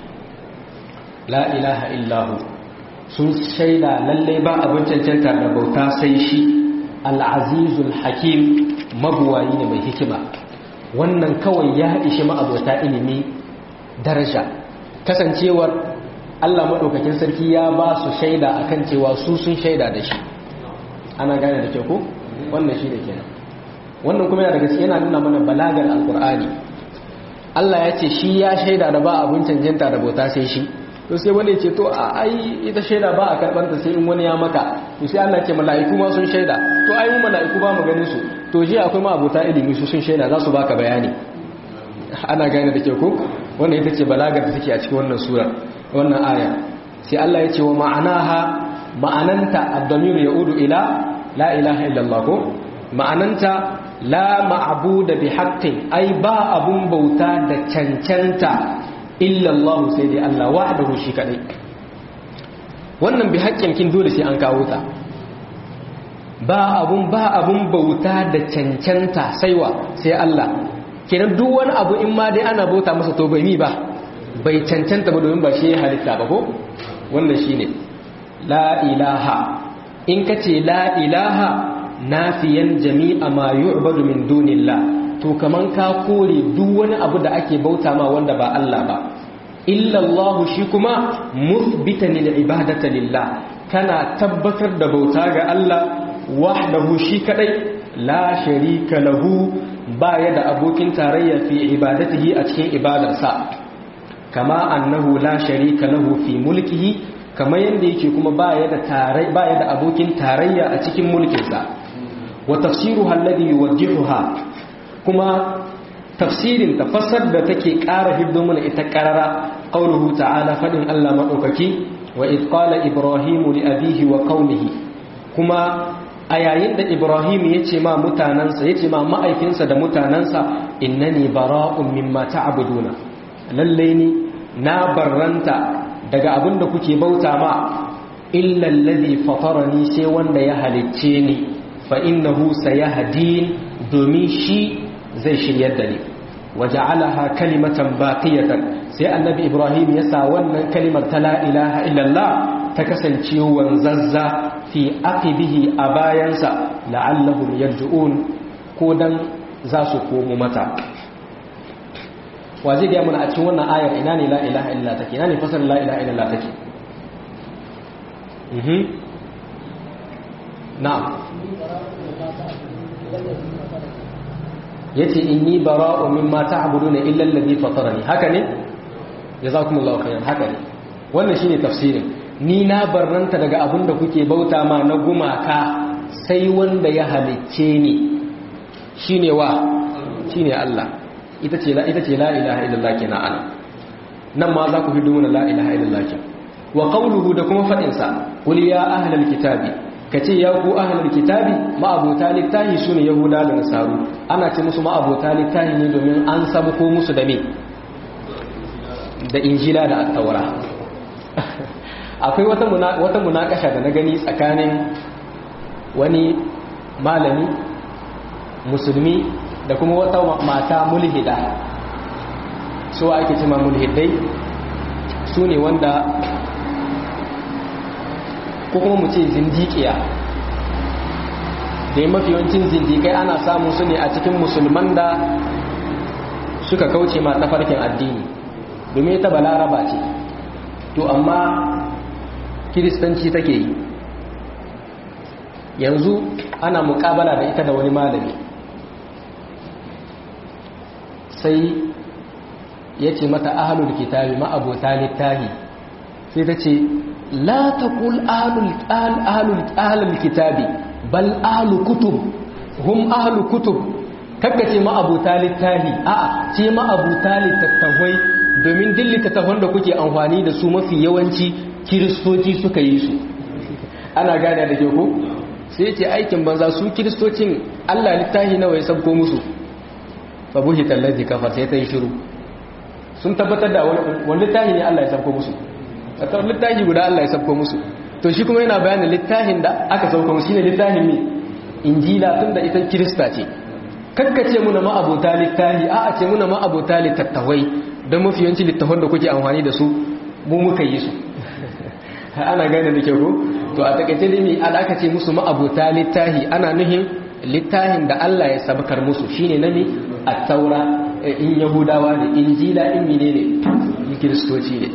Speaker 1: la ilaha illahu sun shaida lallai ba abin cancanta da bauta sai shi al'azizul hakim mabuwayi ne mai hikima wannan kawai ya ishi ma'abota ilimi daraja kasancewar Allah maɗaukakin sarki ya ba su shaida akan cewa su sun shaida da shi ana gane da ke ko wannan shi da kenan wannan kuma yana daga yana nuna mana balagar alkur'ani Allah ya ce shi ya shaida da ba abin cancanta da bauta sai shi to sai wani ce to a ai ita shaida ba a karɓar ta sai in wani ya maka to sai Allah ce mala'iku ma sun shaida to ai mu mala'iku ba mu ganin su to ji akwai ma abota ilimi su sun shaida za su baka bayani ana gane da ke ko wannan ita ce balagar da take a cikin wannan sura wannan aya sai Allah ya ce wa ma'anaha ma'ananta ad-damir yaudu ila la ilaha illallah ko ma'ananta la ma'budu bi haqqin ai ba abun bauta da cancanta illallahu sai dai Allah wahdahu shi kadai wannan bi haƙƙin kin dole sai an kawo ta ba abun ba abun bauta da cancanta saiwa sai Allah kenan duk wani abu in ma dai ana bauta masa to bai mi ba bai cancanta ba domin ba shi ya halitta ba ko wannan shine la ilaha in kace la ilaha nafiyan jami'a ma yu'badu min dunillah to kaman ka kore duk wani abu da ake bauta ma wanda ba Allah ba illallahu shi kuma musbitan lil ibadati lillah kana tabbatar da bauta ga Allah wahdahu shi kadai la sharika lahu baya da abokin tarayya fi ibadatihi a cikin ibadarsa kama annahu la sharika lahu fi mulkihi kama yanda yake kuma baya da tarai baya da abokin tarayya a cikin mulkinsa wa tafsiruha alladhi yuwajjihuha kuma tafsirin tafassar da take ƙara hiddo mana ita ƙarara qauluhu ta'ala fadin Allah madaukaki wa id qala ibrahimu li abihi wa qaumihi kuma a yayin da ibrahim ya ce ma mutanansa ya ce ma ma'aikinsa da mutanansa innani bara'un mimma ta'buduna lalle ni na barranta daga abin da kuke bauta ma illa alladhi fatarani sai wanda ya halicce ni fa innahu sayahdin domin shi zai shiryar da ni waja'alaha kalimatan baqiyatan sai annabi ibrahim ya sa wannan kalimar ta la ilaha illallah ta kasance wanzazza fi aqibihi a bayansa la'allahum yarji'un ko dan za su komo mata wa zai gaya mana a cikin wannan ayar ina ne la ilaha illallah take ina ne fasar la ilaha illallah take mhm na'am yace inni bara'u mimma ta'buduna illa alladhi fatarani haka ne jazakumullahu khairan haka ne wannan shine tafsirin ni na barranta daga abin da kuke bauta ma na gumaka sai wanda ya halicce ni shine wa shine Allah ita ce la ita ce la ilaha illallah kina ana nan ma za ku hidu mana la ilaha illallah kin wa qawluhu da kuma fadin sa qul ya ahlal kitabi kace ya ku ahlul kitabi ma abota littahi sune yahuda da nasaru ana ce musu ma abota littahi ne domin an sabu ko musu da me da injila da at-taura akwai wata wata munakasha da na gani tsakanin wani malami musulmi da kuma wata mata mulhida su ake cima mulhidai su ne wanda ko kuma mu ce zindiƙiya da mafi yawancin zindiƙai ana samun su ne a cikin musulman da suka kauce ma tafarkin addini domin ita balaraba ce to amma kiristanci take yi yanzu ana mukabala da ita da wani malami sai ya ce mata ahalul kitabi ma'abota littahi sai ta ce la taqul ahalul kitabi bal ahalu kutub hum ahalu kutub kakka ce ma'abota littahi a'a ce ma'abota littattafai domin din littattafan da kuke amfani da su mafi yawanci kiristoci suka yi su ana gane da ke ko sai ce aikin banza su kiristocin allah littahi nawa ya sabko musu fabuhi tallazi kafar sai ta yi shiru sun tabbatar da wani littahi ne Allah ya sabko musu a tsawon littahi guda Allah ya sabko musu to shi kuma yana bayanin littahin da aka sabko musu shine littahin ne injila tun da ita kirista ce kakkace muna ma'abota littahi a a ce muna ma'abota littattawai don mafi yawanci littafan da kuke amfani da su mu muka yi su ana gane da ke ko to a takaice dai me aka ce musu ma'abota littahi ana nuhin littahin da Allah ya sabakar musu shine na ne a taura in yahudawa ne injila in mine ne in kiristoci ne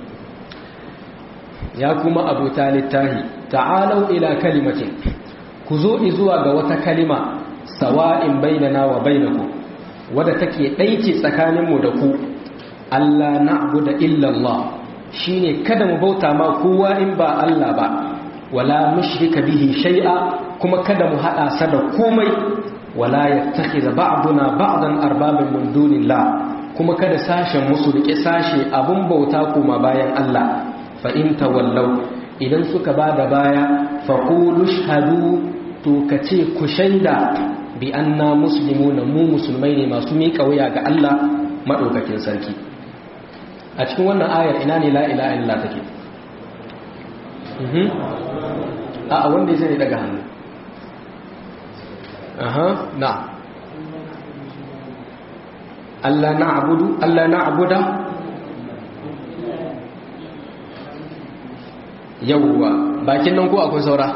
Speaker 1: ya kuma abuta littahi ta'alau ila kalimatin ku zo zuwa ga wata kalima sawa'in bainana wa bainaku wadda take ɗaice tsakaninmu da ku Allah na'budu illa Allah shine kada mu bauta ma kowa in ba Allah ba wala mushrika bihi shay'a kuma kada mu hada sa da komai wala yattakhidha ba'duna ba'dan arbaban min dunillah kuma kada sashen musu rike sashe abun bauta kuma bayan Allah fa in tawallaw idan suka bada baya fa qulu shahadu to kace ku shaida bi anna muslimuna mu musulmai ne masu miƙa wuya ga Allah madaukakin sarki a cikin wannan ayar ina ne la ilaha illallah take a wanda ya sani daga hannu aha na Allah na abudu Allah na abuda yawwa bakin nan ko akwai saura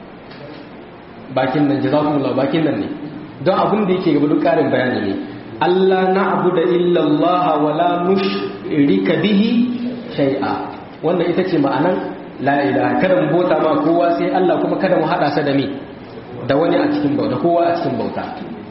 Speaker 1: bakin nan jazakumullah bakin nan ne don abin da yake gaba duk karin bayani ne Allah na abuda illallah wa la nushrika bihi shay'a wannan ita ce ma'anan la ilaha kada mu bota ma kowa sai Allah kuma kada mu hada sa da me da wani a cikin bauta kowa a cikin bauta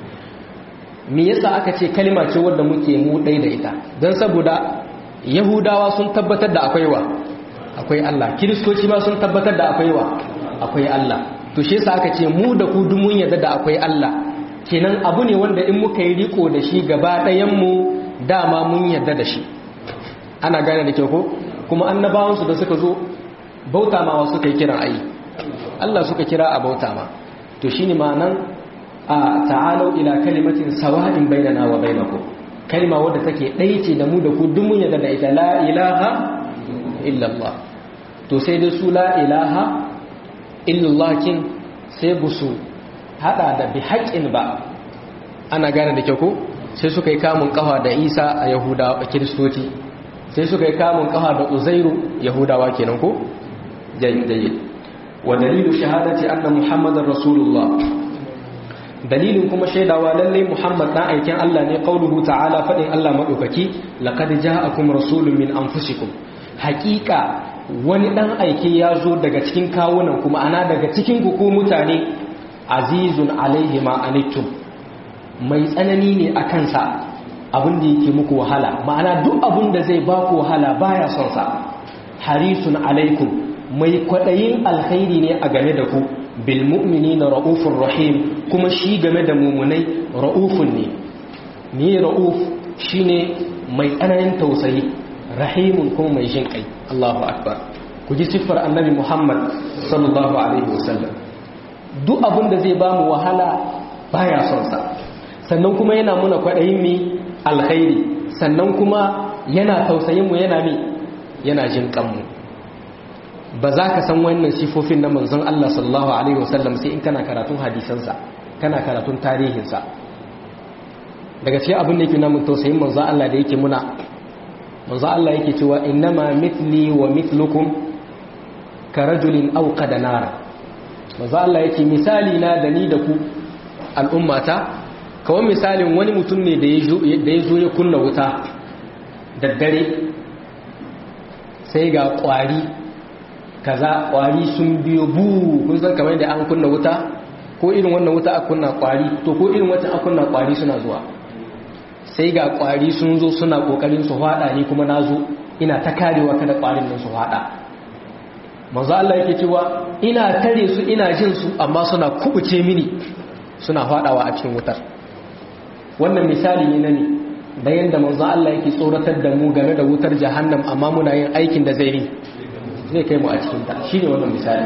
Speaker 1: me yasa aka ce kalma ce wadda muke mu ɗai da ita don saboda yahudawa sun tabbatar da akwai wa akwai Allah kiristoci ma sun tabbatar da akwai wa akwai Allah to shi yasa aka ce mu da ku dumun yadda da akwai Allah kenan abu ne wanda in muka yi riko da shi gaba ɗayan mu dama mun yadda da shi ana gane da kyau ko kuma annabawansu da suka zo bauta ma wasu kai kiran ayi Allah suka kira a bauta ma to shine ma'anan a ta'alau ila kalimatin sawa'in bainana wa bainakum kalma wadda take ɗaya ce da mu da ku duk mun yadda da ita la ilaha illallah to sai dai su la ilaha illallah kin sai busu hada da bi haƙin ba ana gane da kyau ko sai suka yi kamun kafa da Isa a Yahudawa Kiristoci sai suka yi kamun kafa da Uzairu Yahudawa kenan ko jayyid wa dalilu shahadati anna muhammadar rasulullah dalilin kuma shaidawa lallai muhammad dan aikin Allah ne qauluhu ta'ala fadin Allah madaukaki laqad ja'akum rasulun min anfusikum haqiqa wani dan aiki ya zo daga cikin kawunan kuma ana daga cikin ku mutane azizun alaihi ma anittum mai tsanani ne a kansa abin da yake muku wahala ma'ana duk abin da zai baku wahala baya son sa harisun alaikum mai kwaɗayin alkhairi ne a game da ku bil mu'minina ra'ufur rahim kuma shi game da mumunai ra'ufun ne ni ra'uf shine mai tsananin tausayi rahimun kuma mai jin kai Allahu akbar ku ji siffar annabi Muhammad sallallahu alaihi wasallam duk abin da zai ba mu wahala baya son sa sannan kuma yana muna kwaɗayin mi alkhairi sannan kuma yana tausayin mu yana mi yana jin kanmu ba za ka san wannan sifofin na manzon Allah sallallahu alaihi wasallam sai in kana karatun hadisansa kana karatun tarihinsa daga cikin abin da yake namun tausayin manzon Allah da yake muna manzon Allah yake cewa innama mithli wa mithlukum ka rajulin awqada nar manzon Allah yake misali na da ni da ku al'ummata kawai misalin wani mutum ne da ya zo ya kunna wuta da dare sai ga kwari kaza kwari sun biyo bu kun san kamar da an kunna wuta ko irin wannan wuta a kunna kwari to ko irin wata a kunna kwari suna zuwa sai ga kwari sun zo suna kokarin su hada ni kuma nazo ina ta karewa kada kwarin nan su hada manzo Allah yake cewa ina tare su ina jin su amma suna kubuce mini suna hadawa a cikin wutar wannan misali ne na ne da yanda manzo Allah yake tsoratar da mu game da wutar jahannam amma muna yin aikin da zai yi zai kai mu a cikinta shi ne wannan misali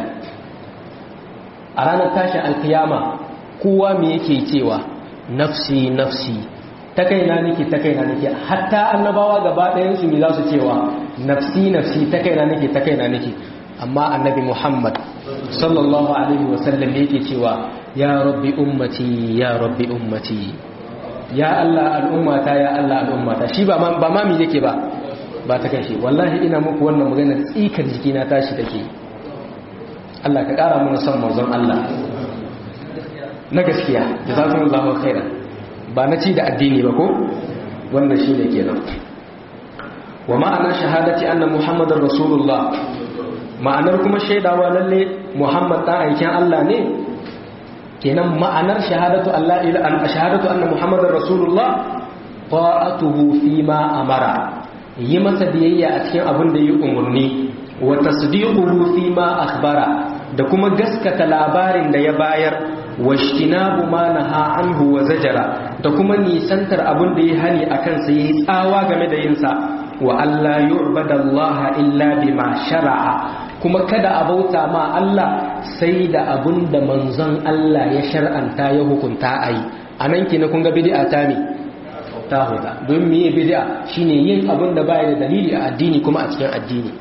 Speaker 1: a ranar tashin alkiyama kowa me yake cewa nafsi nafsi ta kaina nake ta kaina nake hatta annabawa gaba ɗayansu me za su cewa nafsi nafsi ta kaina nake ta kaina nake amma annabi muhammad sallallahu alaihi wasallam yake cewa ya rabbi ummati ya rabbi ummati ya allah al'ummata ya allah al'ummata shi ba ma mi yake ba ba ta kai shi wallahi ina muku wannan magana tsikar jikina tashi take Allah ka kara mana son manzon Allah na gaskiya jazakumullahu khairan ba na ci da addini ba ko wannan shine kenan wa ma'ana shahadati anna muhammadar rasulullah ma'anar kuma shaidawa lalle muhammad dan aikin Allah ne kenan ma'anar shahadatu Allah ila an shahadatu anna muhammadar rasulullah ta'atuhu fi ma amara yi masa biyayya a cikin abin da yi umarni wa tasdiquhu fi ma akhbara da kuma gaskata labarin da ya bayar wa ishtinabu ma naha anhu wa zajara da kuma nisantar abin da ya hani akan sa yayi tsawa game da yin sa wa alla yu'badallaha illa bima shar'a kuma kada a bauta ma Allah sai da abin da manzon Allah ya shar'anta ya hukunta ayi anan kina kun ga bid'a ta ne ta huda don miye bid'a shine yin abin da baya da dalili a addini kuma a cikin addini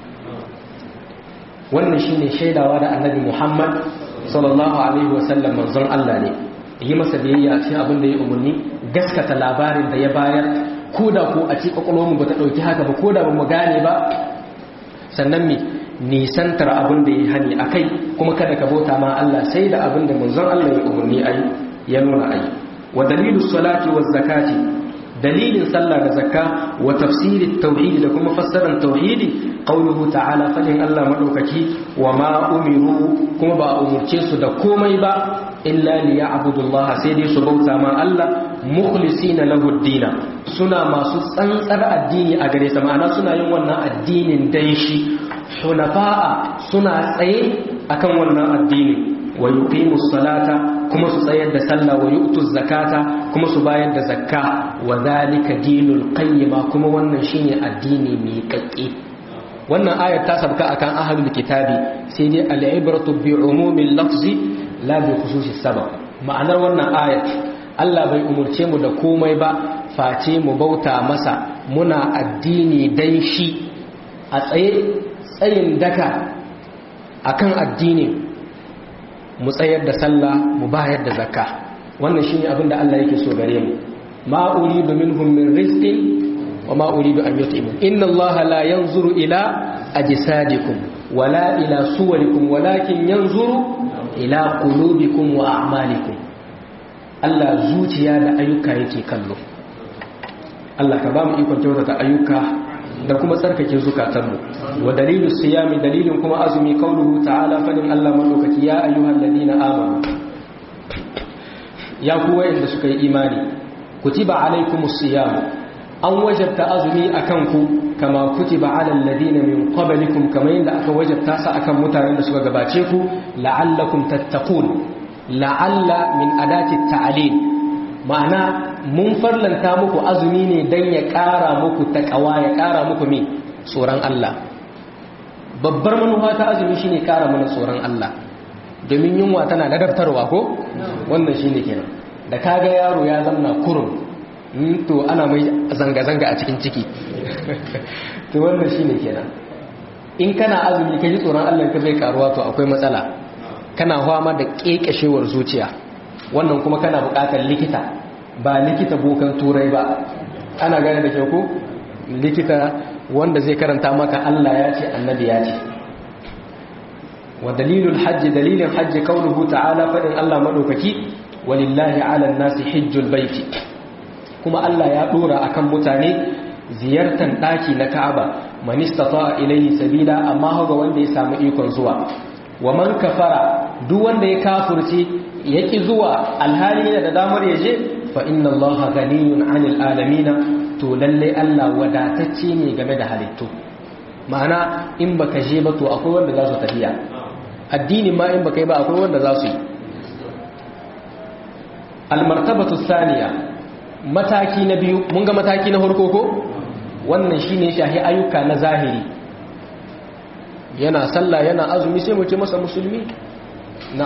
Speaker 1: wannan shine shaidawa da annabi Muhammad sallallahu alaihi wasallam manzon Allah ne yi masa biyayya a cikin abin da ya umarni gaskata labarin da ya bayar ko da ko a cikin kwakwalwarmu ba ta ɗauki haka ba ko da ba mu gane ba sannan mi nisantar abin da ya hani a kai kuma kada ka bauta ma Allah sai da abin da manzon Allah ya umarni ayi ya nuna ayi wa dalilu salati wa zakati dalilin sallah da zakka wa tafsirin tauhidi da kuma fassarar tauhidi qauluhu ta'ala fadin Allah madaukaki wa ma umiru kuma ba umurce su da komai ba illa liya'budullaha sai dai su bauta ma Allah mukhlisina lahu ad suna masu tsantsar addini a gare sa ma'ana suna yin wannan addinin dan shi hunafa'a suna tsaye akan wannan addini wa yuqimus salata kuma su tsayar da sallah wa yu'tuz zakata kuma su bayar da zakka wa zalika dinul qayyima kuma wannan shine addini mai kakke wannan ayar ta sabka akan ahlul kitabi sai dai al-ibratu bi umumil lafzi la bi khususis sabab ma'anar wannan ayat Allah bai umurce mu da komai ba face mu bauta masa muna addini dan shi a tsaye tsayin daka akan addini mu tsayar da sallah mu bayar da zakka wannan shine abin da Allah yake so gare mu ma uridu minhum min rizqin wa ma uridu an yut'imun inna Allah la yanzuru ila ajsadikum wala ila suwarikum walakin yanzuru ila qulubikum wa a'malikum Allah zuciya da ayyuka yake kallo Allah ka ba mu ikon kyautata ayyuka da kuma tsarkake zukatanmu wa dalilu siyami dalilin kuma azumi kauluhu ta'ala fadin Allah madaukaki ya ayyuhal ladina amanu ya ku wayanda suka yi imani kutiba alaikumus siyam an wajabta azumi akan ku kama kutiba alal ladina min qablikum kama yanda aka wajabta sa akan mutanen da suka gabace ku la'allakum tattaqun la'alla min adati ta'lil ma'ana mun farlanta muku azumi ne dan ya ƙara muku takawa ya ƙara muku me tsoron Allah babbar manufa ta azumi shine ƙara mana tsoron Allah domin yunwa tana ladabtarwa ko wannan shine kenan da kaga yaro ya zamna kurum to ana mai zanga-zanga a cikin ciki to wannan shine kenan in kana azumi ka ji tsoron Allah ka bai karuwa to akwai matsala kana fama da kekashewar zuciya wannan kuma kana buƙatar likita ba likita bokan turai ba ana gane da kyau ko likita wanda zai karanta maka Allah ya ce annabi ya ce wa dalilul hajji dalilin hajji kauluhu ta'ala fadin Allah madaukaki walillahi 'alan nasi hajjul baiti kuma Allah ya dora akan mutane ziyartar daki na Ka'aba man istata ilayhi sabila amma haga wanda ya samu ikon zuwa wa man kafara duk wanda ya kafurce yaki zuwa alhali yana da damar yaje fa inna allaha ghaniyun 'anil alamin to lalle Allah wadatacce ne game da halittu ma'ana in baka je ba to akwai wanda za su tafiya addini ma in baka yi ba akwai wanda za su yi almartabatu thaniya mataki na biyu mun ga mataki na farko ko wannan shine shahi ayyuka na zahiri yana sallah yana azumi sai mu ce masa musulmi na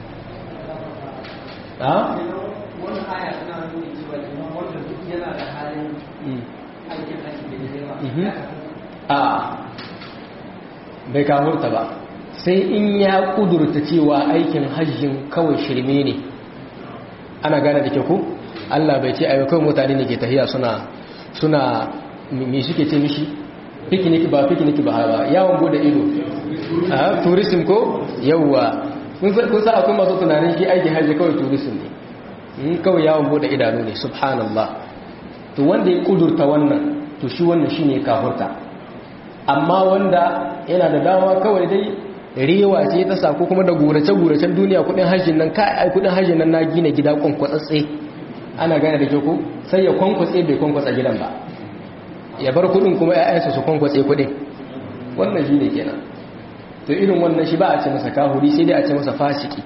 Speaker 1: ha
Speaker 2: wannan aya tana nuni cewa liman wanda duk yana da halin aikin haji da yawa
Speaker 1: a bai kahurta ba sai in ya kudurta cewa aikin hajjin kawai shirme ne ana gane da ke ku Allah bai ce ayyukan mutane ne ke tahiya suna suna me suke ce mishi picnic ba picnic ba ba yawon bude ido a tourism ko yawwa kun sa akwai masu tunanin shi aikin hajji kawai tourism ne kawai yawon bude idanu ne subhanallah to wanda ya kudurta wannan to shi wannan shine kafurta amma wanda yana da dama kawai dai rewa ce ta sako kuma da gurace-guracen duniya kudin hajjin nan kai ai kudin hajjin nan na gina gida kwankwatsatse ana gane da ke ko sai ya kwankwatse bai kwankwatsa gidan ba ya bar kudin kuma ƴaƴansa su kwankwatse kudin wannan shine kenan to irin wannan shi ba a ce masa kahuri sai dai a ce masa fasiki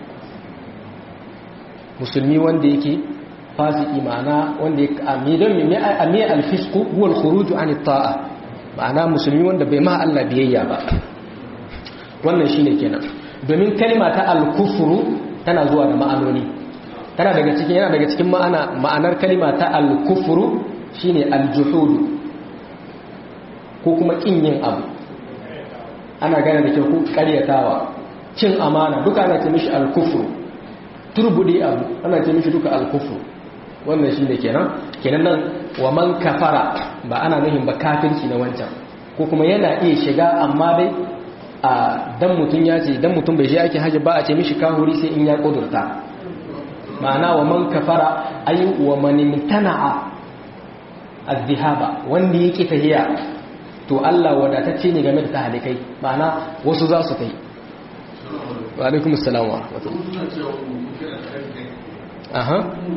Speaker 1: musulmi wanda yake fasiki ma'ana wanda ya amidan mai amiya alfisku huwa alkhuruju an ta'a ma'ana musulmi wanda bai ma Allah biyayya ba wannan shine kenan domin kalma ta al-kufru tana zuwa da ma'anoni tana daga cikin yana daga cikin ma'ana ma'anar kalma ta al-kufru shine al-juhud ko kuma kin yin abu ana gane da kyau ko karyatawa cin amana duka ana ce mishi al-kufru turbudi abu ana ce mishi duka al-kufru wannan shine kenan kenan nan wa man kafara ba ana nuhin ba kafirci na wancan ko kuma yana iya shiga amma dai a dan mutum ya ce dan mutum bai je ake haji ba a ce mishi kahuri sai in ya kudurta ma'ana wa man kafara ay wa man imtana'a az-zihaba wanda yake tahiya to Allah wadatacce ne game da tahalikai ma'ana wasu za su kai wa alaikum assalam wa aha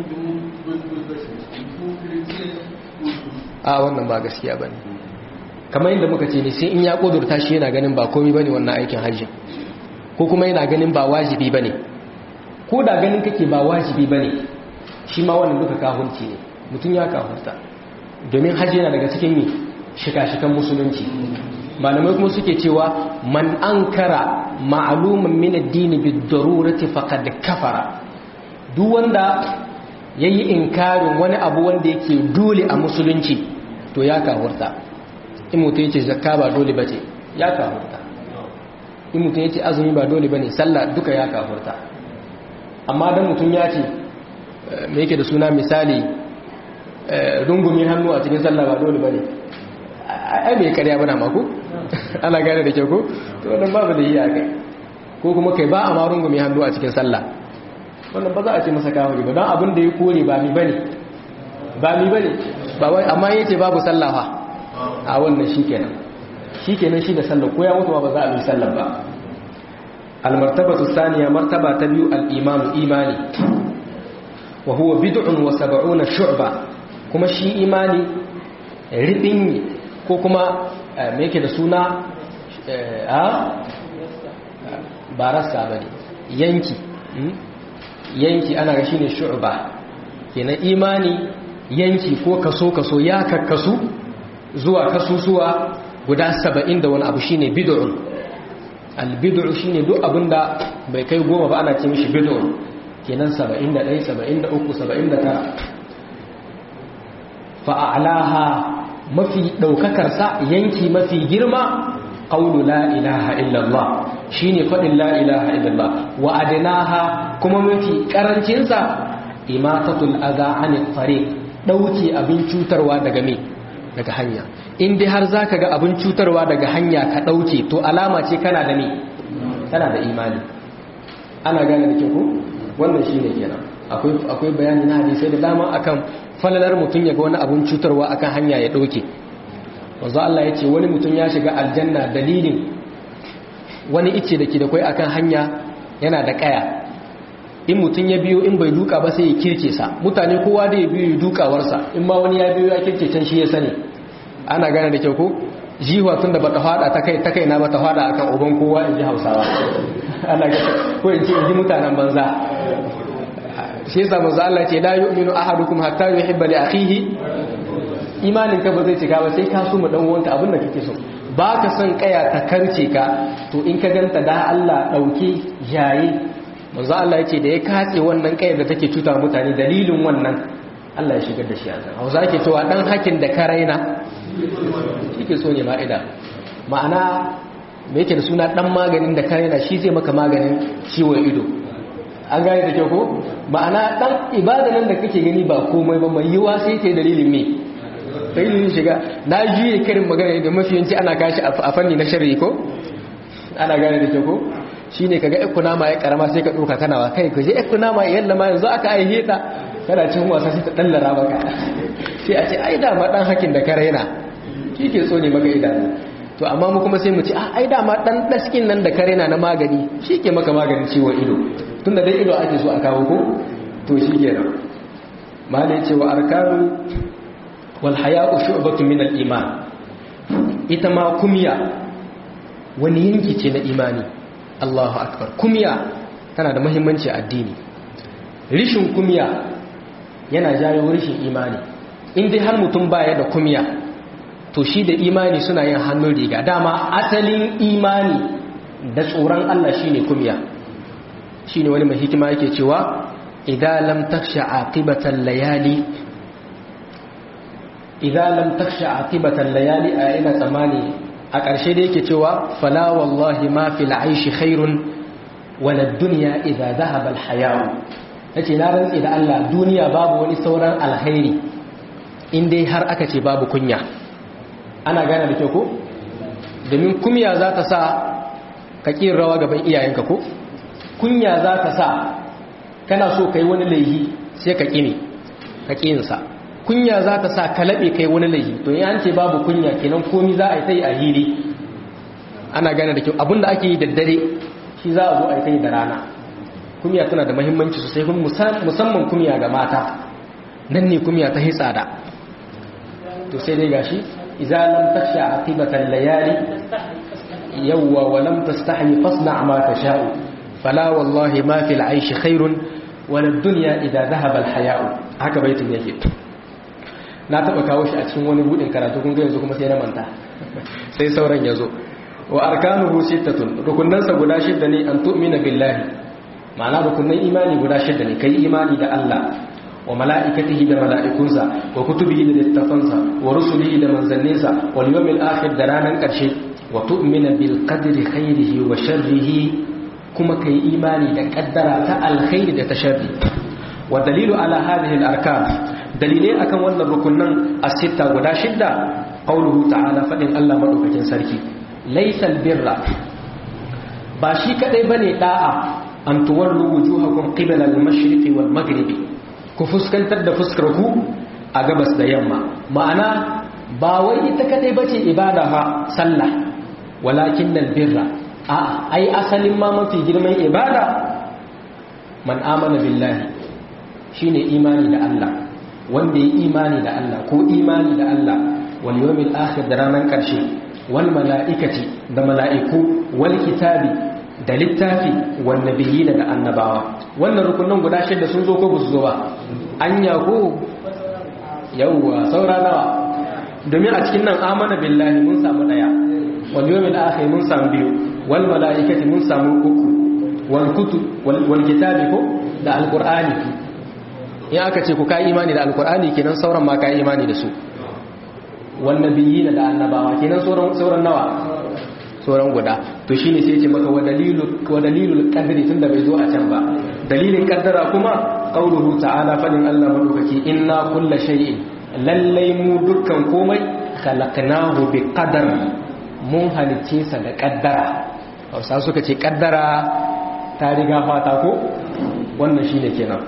Speaker 1: a wannan ba gaskiya bane kamar yadda muka ce ne sai in ya kudurta shi yana ganin ba komai bane wannan aikin hajji ko kuma yana ganin ba wajibi bane ko da ganin kake ba wajibi bane shi ma wannan duka kahunci ne mutum ya kahunta domin hajji yana daga cikin mi shika-shikan musulunci malamai kuma suke cewa man ankara ma'luman min ad-din bid-darurati faqad kafara duk wanda yayi inkarin wani abu wanda yake dole a musulunci to ya kahurta in mutum yace zakka ba dole bace ya kahurta in mutum yace azumi ba dole bane sallah duka ya kahurta amma dan mutum ya ce me yake da suna misali rungumi hannu a cikin sallah ba dole bane ai bai karya bana mako ana gane da kyau ko to wannan babu da yi a kai ko kuma kai ba a ma rungumi hannu a cikin sallah wannan ba za a ce masa kawai ba don abin da ya kore ba mi bane ba mi bane ba wai amma yace babu sallah fa a wannan shikenan shikenan shi da sallah ko ya mutu ba za a yi sallah ba al-martabatu thaniya martaba ta biyu al-iman imani wa huwa bid'un wa sab'una shu'ba kuma shi imani ribin ko kuma me yake da suna a barasa bane yanki yanki ana ga shine shu'ba kenan imani yanki ko kaso kaso ya kakkasu zuwa kasusuwa guda 70 da wani abu shine bid'un al-bid'u shine duk abinda bai kai goma ba ana ce mishi bid'un kenan 71 73 79 fa'alaha mafi ɗaukakarsa yanki mafi girma ƙaunu la ilaha illallah shi ne faɗin la ilaha illallah wa adinaha kuma mafi ƙarancinsa imatatul aza anil fare ɗauke abin cutarwa daga me daga hanya in dai har za ka ga abin cutarwa daga hanya ka ɗauke to alama ce kana da me kana da imani ana gane da ke ku wannan shi ne kenan akwai bayani na hadisai da dama akan falalar mutum ya ga wani abun cutarwa akan hanya ya ɗauke wanzu Allah ya ce wani mutum ya shiga aljanna dalilin wani ice da ke da kwai akan hanya yana da ƙaya in mutum ya biyo in bai duka ba sai ya kirke sa mutane kowa da ya biyo ya dukawarsa in ma wani ya biyo ya kirke can shi ya sani ana gane da kyau ko jiwa tun da bata fada ta kai ta kai na bata fada akan uban kowa in ji hausawa ana ga ko in ce in ji mutanen banza shi yasa manzo Allah ce la yu'minu ahadukum hatta yuhibba li akhihi imanin ka ba zai cika ba sai ka so mu dan uwanka abin da kake so ba ka son kaya ta karce ka to in ka ganta da Allah dauke jaye manzo Allah yace da ya katse wannan kayar da take cuta mutane dalilin wannan Allah ya shigar da shi a Hausa ake cewa dan hakin da ka raina shike so ne ma'ida ma'ana me yake da suna dan maganin da ka raina shi zai maka maganin ciwon ido an gane da kyau ko ma'ana dan ibada nan da kake gani ba komai ba mai yiwa sai ta dalilin me dalilin shiga na juye karin magana da mafiyanci ana kashi a fanni na sharri ko ana gane da kyau ko shine kaga ikuna ma ya karama sai ka doka kana wa kai kaje ikuna ma yalla ma yanzu aka aihe ta kana cin wasa sai ta dallara maka sai a ce ai da ma dan hakin da ka raina kike so ne maka idanu to amma mu kuma sai mu ce ah ai da ma dan daskin nan da ka raina na magani shike maka maganin ciwon ido tunda dai ido ake so a kawo ko to shi kenan malai ce wa arkanu wal haya'u shu'batu min al iman ita ma kumya wani yanki ce na imani Allahu akbar kumya tana da muhimmanci a addini rishin kumya yana jawo rishin imani in dai har mutum baya da kumya to shi da imani suna yin hannun riga dama asalin imani da tsoron Allah shine kumya shine wani mai hikima yake cewa idan lam taksha aqibatan layali idan lam taksha aqibatan layali a ina tsamani a ƙarshe da yake cewa fala wallahi ma fil aishi khairun wala dunya idza dhahaba al haya'u yace na rantsi da Allah duniya babu wani sauran alkhairi in dai har aka ce babu kunya ana gane da kyau ko domin kunya za ta sa ka ƙin rawa gaban iyayenka ko kunya za ka sa kana so ka yi wani laihi sai ka ƙi ne ka ƙinsa kunya za ta sa ka laɓe ka yi wani laihi to yi an ce babu kunya kenan komi za a yi sai a hili ana gane da kyau abinda ake yi daddare shi za a zo a kai da rana kumiya tana da mahimmanci sosai kuma musamman kumiya ga mata nan ne kumiya ta hitsada to sai dai gashi idza lam takhsha aqibatan layali yawwa wa lam tastahi fasna ma tasha'u fala wallahi ma fil aishi khairun wala dunya idza dhahaba al haya'u haka baitin yake na taba kawo shi a cikin wani budin karatu kun ga yanzu kuma sai na manta sai sauran yazo wa arkanuhu sittatun rukunansa guda shidda ne an tu'mina billahi ma'ana rukunan imani guda shidda ne kai imani da Allah wa mala'ikatihi da mala'ikunsa wa kutubihi da littafansa wa rusulihi da manzanninsa wal yawmil akhir da ranan karshe wa tu'mina bil qadri khairihi wa sharrihi kuma kai imani da kaddara ta alkhairi da ta sharri wa dalilu ala hadhihi al arkan dalilai akan wannan rukunan as-sitta guda shidda qauluhu ta'ala fadin Allah madaukakin sarki laysal birra ba shi kadai bane da'a an tuwallu wujuhakum qibala al-mashriqi wal maghribi ku fuskantar da fuskar ku a gabas da yamma ma'ana ba wai ita kadai bace ibada fa sallah walakin birra a ai asalin ma mafi girman ibada man amana billahi shine imani da Allah wanda ya imani da Allah ko imani da Allah wal yawmil akhir da ranar karshe wal mala'ikati da mala'iku wal kitabi da littafi wal nabiyina da annabawa wannan rukunin guda shida sun zo ko ba su zo ba anya ko yawwa saura nawa domin a cikin nan amana billahi mun samu daya wal yawmil akhir mun samu biyu wal mala'ikati mun samu uku wal kutub wal kitabi ko da alqur'ani in aka ce ku kai imani da alqur'ani kenan sauran ma kai imani da su wal nabiyina da annabawa kenan sauran sauran nawa sauran guda to shine sai ya ce maka wa dalilu wa dalilul qadri tunda bai zo a can ba dalilin kaddara kuma qauluhu ta'ala fadin Allah madaukaki inna kulla shay'in lallai mu dukkan komai khalaqnahu bi qadar mun halice sa da kaddara Hausa suka ce kaddara ta riga fata ko wannan shine kenan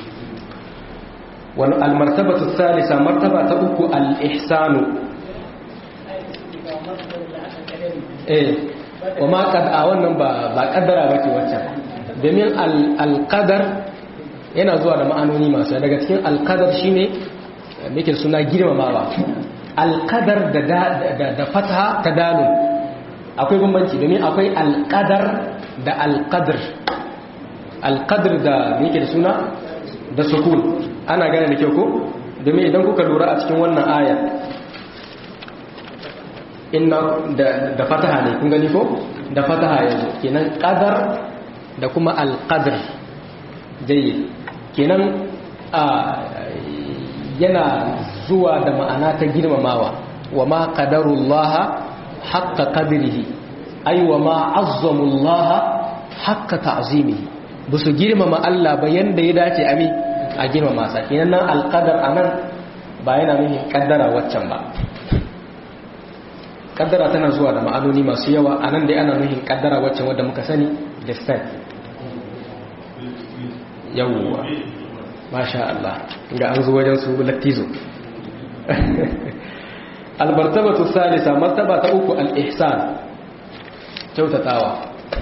Speaker 1: wal almartabatu thalitha martaba ta uku al ihsanu eh wa ma qad a wannan ba ba kaddara bace wacce domin al qadar yana zuwa da ma'anoni masu daga cikin al qadar shine muke suna girmamawa al qadar da da da fataha ta dalun akwai bambanci domin akwai al qadar da al qadr al qadr da muke da suna da sukun ana gane da kyau ko domin idan kuka lura a cikin wannan aya inna da fataha ne kun gani ko da fataha yanzu kenan qadar da kuma alqadr jayyid kenan a yana zuwa da ma'ana ta girmamawa wa ma qadarullaha haqqa qadrihi ay wa ma azzamullaha haqqa ta'zimihi busu girmama Allah ba yanda ya dace ami a girmama sa kenan nan alqadar anan ba yana nufin kaddara waccan ba kaddara tana zuwa da ma'anoni masu yawa a nan dai ana nuhin kaddara waccan wadda muka sani da state yawwa masha Allah ga an zuwa wajen su lattizo albartabatu salisa martaba ta uku al-ihsan kyautatawa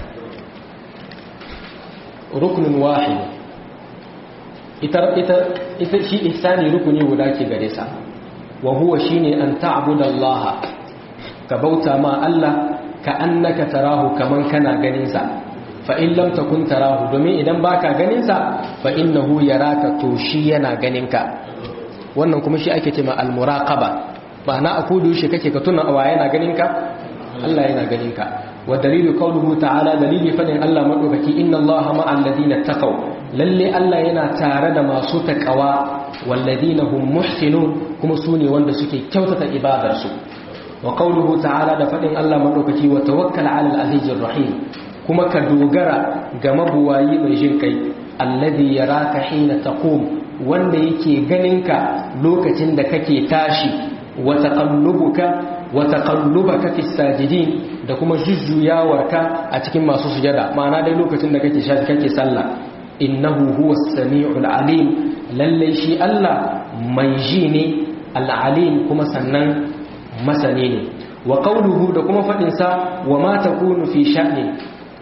Speaker 1: rukunin wahid ita ita ita shi ihsani rukuni guda ke gare sa wa huwa shine an ta'budallaha ka bauta ma Allah ka annaka tarahu kaman kana ganinsa fa in lam takun tarahu domin idan baka ganinsa fa innahu yaraka to shi yana ganinka wannan kuma shi ake cewa al-muraqaba ma'ana a kudu shi kake ka tuna wa yana ganinka Allah yana ganinka wa dalilu qawluhu ta'ala dalili fadin Allah madaukaki inna Allaha ma'al ladina taqaw lalle Allah yana tare da masu taqwa walladina hum muhsinun kuma sune wanda suke kyautata ibadarsu wa qawluhu ta'ala da fadin Allah madaukaki wa tawakkal 'alal azizir rahim kuma ka dogara ga mabuwayi mai jin kai alladhi yaraka hina taqum wanda yake ganinka lokacin da kake tashi wa taqallubuka wa taqallubaka fis sajidin da kuma jujjuyawarka a cikin masu sujada ma'ana dai lokacin da kake shafi kake sallah innahu huwas samiul alim lalle shi Allah mai ji ne al-alim kuma sannan masani ne wa qawluhu da kuma fadin sa wa ma takunu fi sha'ni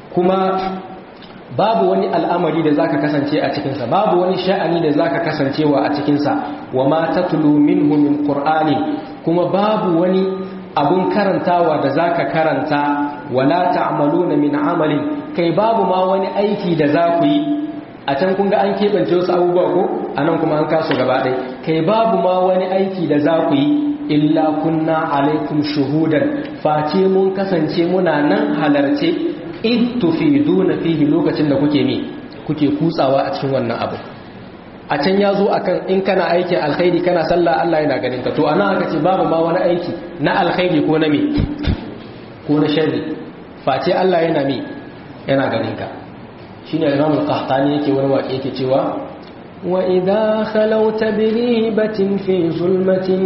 Speaker 1: kuma babu wani al'amari da zaka kasance a cikinsa babu wani sha'ani da zaka kasancewa a cikinsa wa ma tatlu minhu min qur'ani kuma babu wani abun karantawa da zaka karanta wala ta'maluna min amalin kai babu ma wani aiki da za ku yi a can kun ga an keɓance wasu abubuwa ko a nan kuma an kasu gaba ɗai kai babu ma wani aiki da za ku yi illa kunna alaikum shuhudan face mun kasance muna nan halarce in tufiduna fihi lokacin da kuke mi kuke kutsawa a cikin wannan abu a can ya zo akan in kana aikin alkhairi kana sallah Allah yana ganin ka to ana aka ce babu ma wani aiki na alkhairi ko na me ko na sharri face Allah yana mi yana ganin ka shine Imam al-Qahtani yake wani waƙe yake cewa wa idha khalawta bi ribatin fi zulmatin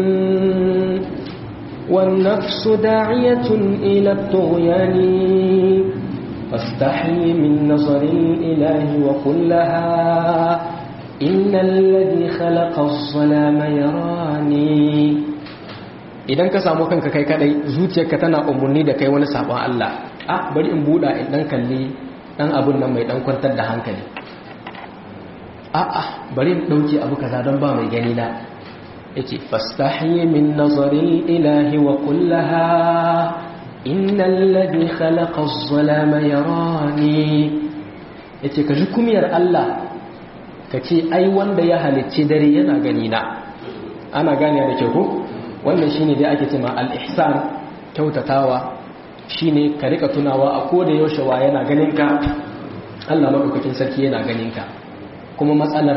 Speaker 1: wan nafsu da'iyatun ila at-tughyani fastahi min nazari al-ilahi wa qul laha inna alladhi khalaqa az-zalama yarani idan ka samu kanka kai kadai zuciyarka tana umurni da kai wani sabon Allah ah bari in buda in dan kalli dan abun nan mai dan kwantar da hankali a'a bari in dauke abu kaza don ba mai gani na yace fastahi min nazari ilahi wa kullaha innal ladhi khalaqa az-zalama yarani yace ka ji kumiyar Allah kace ai wanda ya halicci dare yana gani na ana gane da kyau ko wannan shine dai ake cewa al-ihsan kyautatawa shine ka rika tunawa a koda yaushe wa yana ganin ka Allah madaukakin sarki yana ganin ka kuma matsalar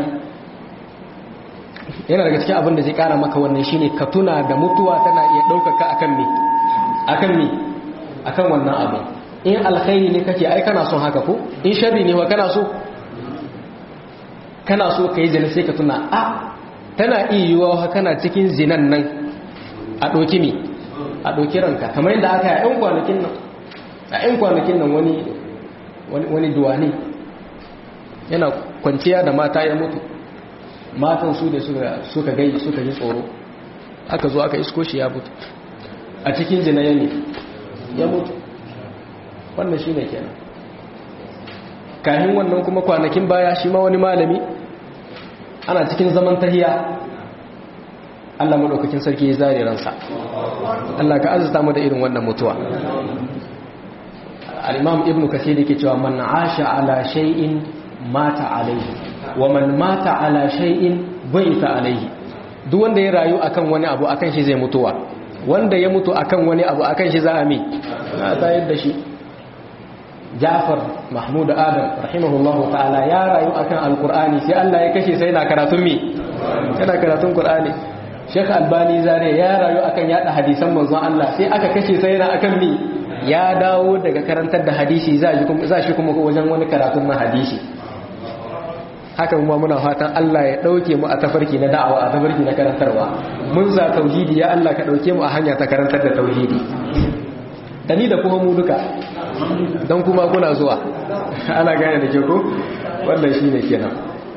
Speaker 1: yana daga cikin abin da zai kara maka wannan shine ka tuna da mutuwa tana iya daukaka akan me akan me akan wannan abu in alkhairi ne kake ai kana son haka ko in sharri ne wa kana so kana so kai zina sai ka tuna a tana iya yiwuwa kana cikin zinan nan a ɗauki me a ɗauki ranka kamar yadda aka yi a 'yan kwanakin nan a 'yan kwanakin nan wani wani duwani yana kwanciya da mata ya mutu matan su da suka gai suka ji tsoro aka zo aka isko shi ya mutu a cikin zina ya ne ya mutu wannan shi ne kenan kahin wannan kuma kwanakin baya shi ma wani malami ana cikin zaman tahiya Allah maɗaukakin sarki ya zare ransa Allah ka azurta mu da irin wannan mutuwa al-imam ibn kathir yake cewa man asha ala shay'in mata alaihi wa man mata ala shay'in baita alaihi duk wanda ya rayu akan wani abu akan shi zai mutuwa wanda ya mutu akan wani abu akan shi za a mi na tayar da shi Ja'far Mahmud Adam rahimahullahu ta'ala ya rayu akan alqur'ani sai Allah ya kashe sai na karatun mi yana karatun qur'ani Sheikh Albani Zare ya rayu akan yada hadisan manzon Allah sai aka kashe sai yana akan mi ya dawo daga karantar da hadisi za shi kuma wajen wani karatun na hadisi haka kuma muna fatan Allah ya dauke mu a tafarki na da'awa a tafarki na karantarwa mun za tauhidi ya Allah ka dauke mu a hanya ta karantar da tauhidi dani da kuma mu duka don kuma kuna zuwa ana gane da ke ko wannan shine kenan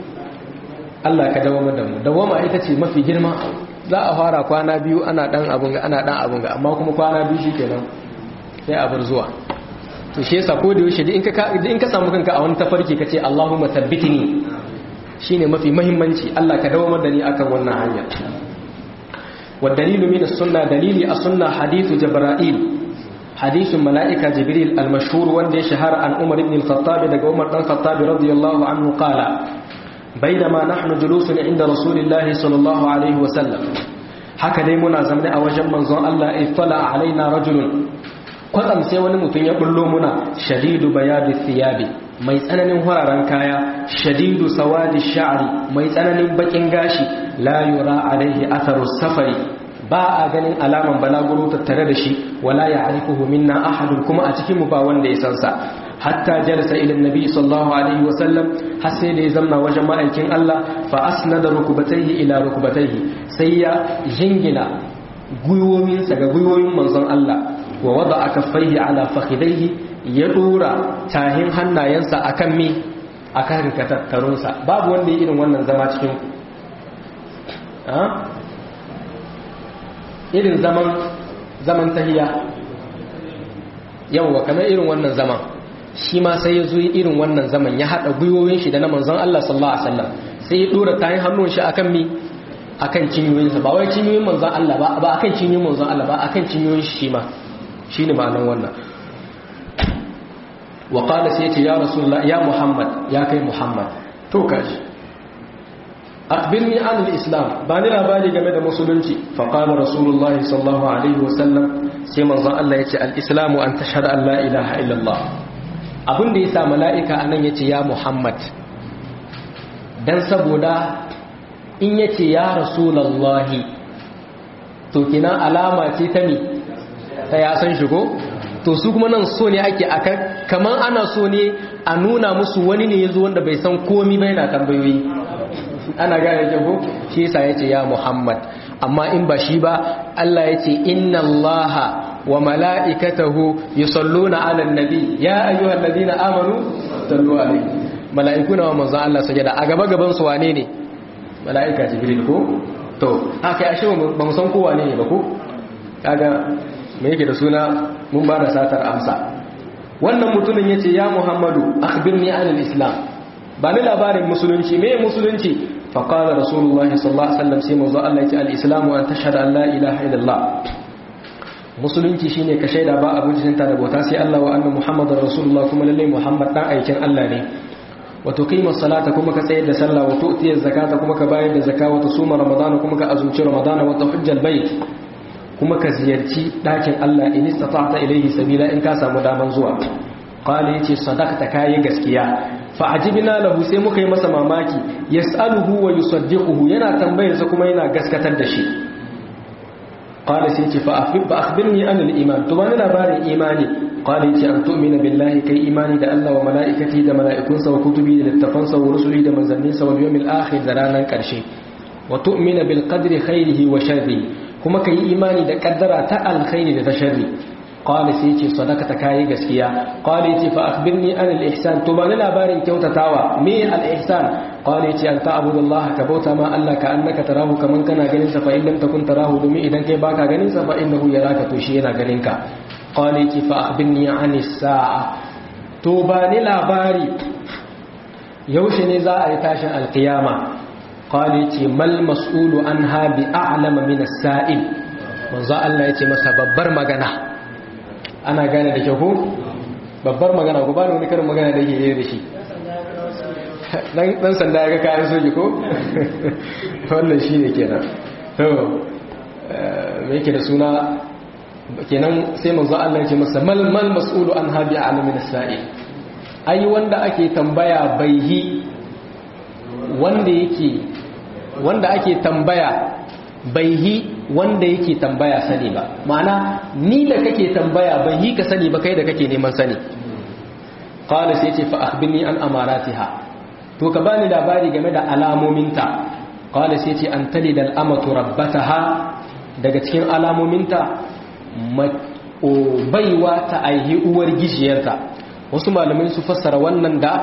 Speaker 1: Allah ka dawama da mu dawama ita ce mafi girma za a fara kwana biyu ana dan abun ga ana dan abun ga amma kuma kwana biyu shikenan sai a bar zuwa to shi yasa ko da yaushe in ka in ka samu kanka a wani tafarki kace Allahumma thabbitni shine mafi muhimmanci Allah ka dawo da ni akan wannan hanya wa dalilu min as-sunnah dalili as-sunnah hadithu jibril hadithun malaika jibril al-mashhur wanda ya shahara an umar ibn al-khattab daga umar dan khattab radiyallahu anhu qala بينما نحن جلوس عند رسول الله صلى الله عليه وسلم haka dai muna zamne a wajen manzon Allah ittala alaina rajulun kwatsam sai wani mutum ya bullo muna shadidu bayadi thiyabi mai tsananin hararen kaya shadidu sawadi sha'ri mai tsananin bakin gashi la yura alaihi atharu safari ba a ganin alaman balaguro tattare da shi wala ya'rifuhu minna ahadun kuma a cikin mu ba wanda ya san sa hatta jalasa ila annabi sallallahu alaihi wa sallam har sai da ya zamna wajen ma'aikin Allah fa asnada rukubatayhi ila rukubatayhi sai ya jingina gwiwoyinsa ga gwiwoyin manzon Allah wa wada aka faihi ala fakhidaihi ya dora tahin hannayensa akan mi akan katattarunsa babu wanda ya irin wannan zama cikin irin zaman zaman tahiya yawwa kamar irin wannan zaman shi ma sai ya zo irin wannan zaman ya haɗa gwiwoyin shi da na manzon Allah sallallahu alaihi wasallam sai ya dora tayin hannun shi akan mi akan cinyoyinsa ba wai cinyoyin manzon Allah ba ba akan cinyoyin manzon Allah ba akan cinyoyin shi ma shine ma'anar wannan wa qala sai yace ya rasulullah ya muhammad ya kai muhammad to kaji akhbirni an al-islam ba ni labari game da musulunci fa qala rasulullah sallallahu alaihi wasallam sai manzon Allah yace al-islamu an tashhadu an la ilaha illallah abin da yasa mala'ika anan yace ya muhammad dan saboda in yace ya rasulullah to kina alama ce ta ni ta ya san shigo to su kuma nan so ne ake aka kaman ana so ne a nuna musu wani ne yazo wanda bai san komi ba yana tambayoyi ana gane jago shi yasa yace ya Muhammad amma in ba shi ba Allah yace inna Allaha wa mala'ikatahu yusalluna 'alan nabi ya ayyuhalladhina amanu sallu alayhi mala'ikuna wa manzo Allah sajada a gaba gaban su wane ne mala'ika jibril ko to haka ashe ba mu san ko wane ne ba ko kaga me yake da suna mun ba da satar amsa wannan mutumin ya ce ya muhammadu akhbirni anil islam ba ni labarin musulunci me musulunci faƙalar rasulullahi sallallahu alaihi wasallam sai manzo Allah ya ce al-islamu an tashhadu an la ilaha illallah musulunci shine ka shaida ba abin jinta da bauta sai Allah wa anna muhammadar rasulullah kuma lalle muhammad dan aikin Allah ne wa tuqima salata kuma ka tsayar da sallah wa tu'tiya zakata kuma ka bayar da zakata wa tusuma ramadana kuma ka azumci ramadana wa tahujjal bait kuma ka ziyarci ɗakin Allah in istata'ta ilayhi sabila in ka samu daman zuwa qala yace sadaqta kai gaskiya fa ajibna lahu sai muka yi masa mamaki yas'aluhu wa yusaddiquhu yana tambayar sa kuma yana gaskatar da shi qala sai yace fa akhbir fa akhbirni an al-iman to bani labarin imani qala yace an tu'mina billahi kai imani da Allah wa mala'ikati da mala'ikunsa wa kutubi da littafansa wa rusuli da manzanninsa wal yawmil akhir da ranar karshe wa tu'mina bil qadri khairihi wa sharrihi kuma ka yi imani da kaddara ta alkhairi da ta sharri qala sai yace sadaqata kai gaskiya qala yace fa akhbirni an al-ihsan to bani labarin kyautatawa me al-ihsan qala yace an ta'budallaha ka bauta ma Allah ka annaka tarahu kaman kana ganin sa fa in lam takun tarahu domin idan kai baka ganin sa fa innahu yaraka to shi yana ganin ka qala yace fa akhbirni an as-sa'a to bani labari yaushe ne za a yi tashin alkiyama qali ce mal mas'ulu anha bi a'lama min as-sa'il manzo Allah yace masa babbar magana ana gane da kyau ko babbar magana ko ba ni wani karin magana da yake yi da shi dan dan sanda ya ga kayan soji ko wannan shine kenan to me yake da suna kenan sai manzo Allah yace masa mal mal mas'ulu anha bi a'lama min as-sa'il ai wanda ake tambaya baihi wanda yake wanda ake tambaya bai yi wanda yake tambaya sani ba ma'ana ni da kake tambaya bai yi ka sani ba kai da kake neman sani qala sai ce fa akhbirni an amaratiha to ka bani labari game da alamominta qala sai ce an talidal amatu rabbataha daga cikin alamominta baiwa ta aihi uwar gijiyarta wasu malamai su fassara wannan da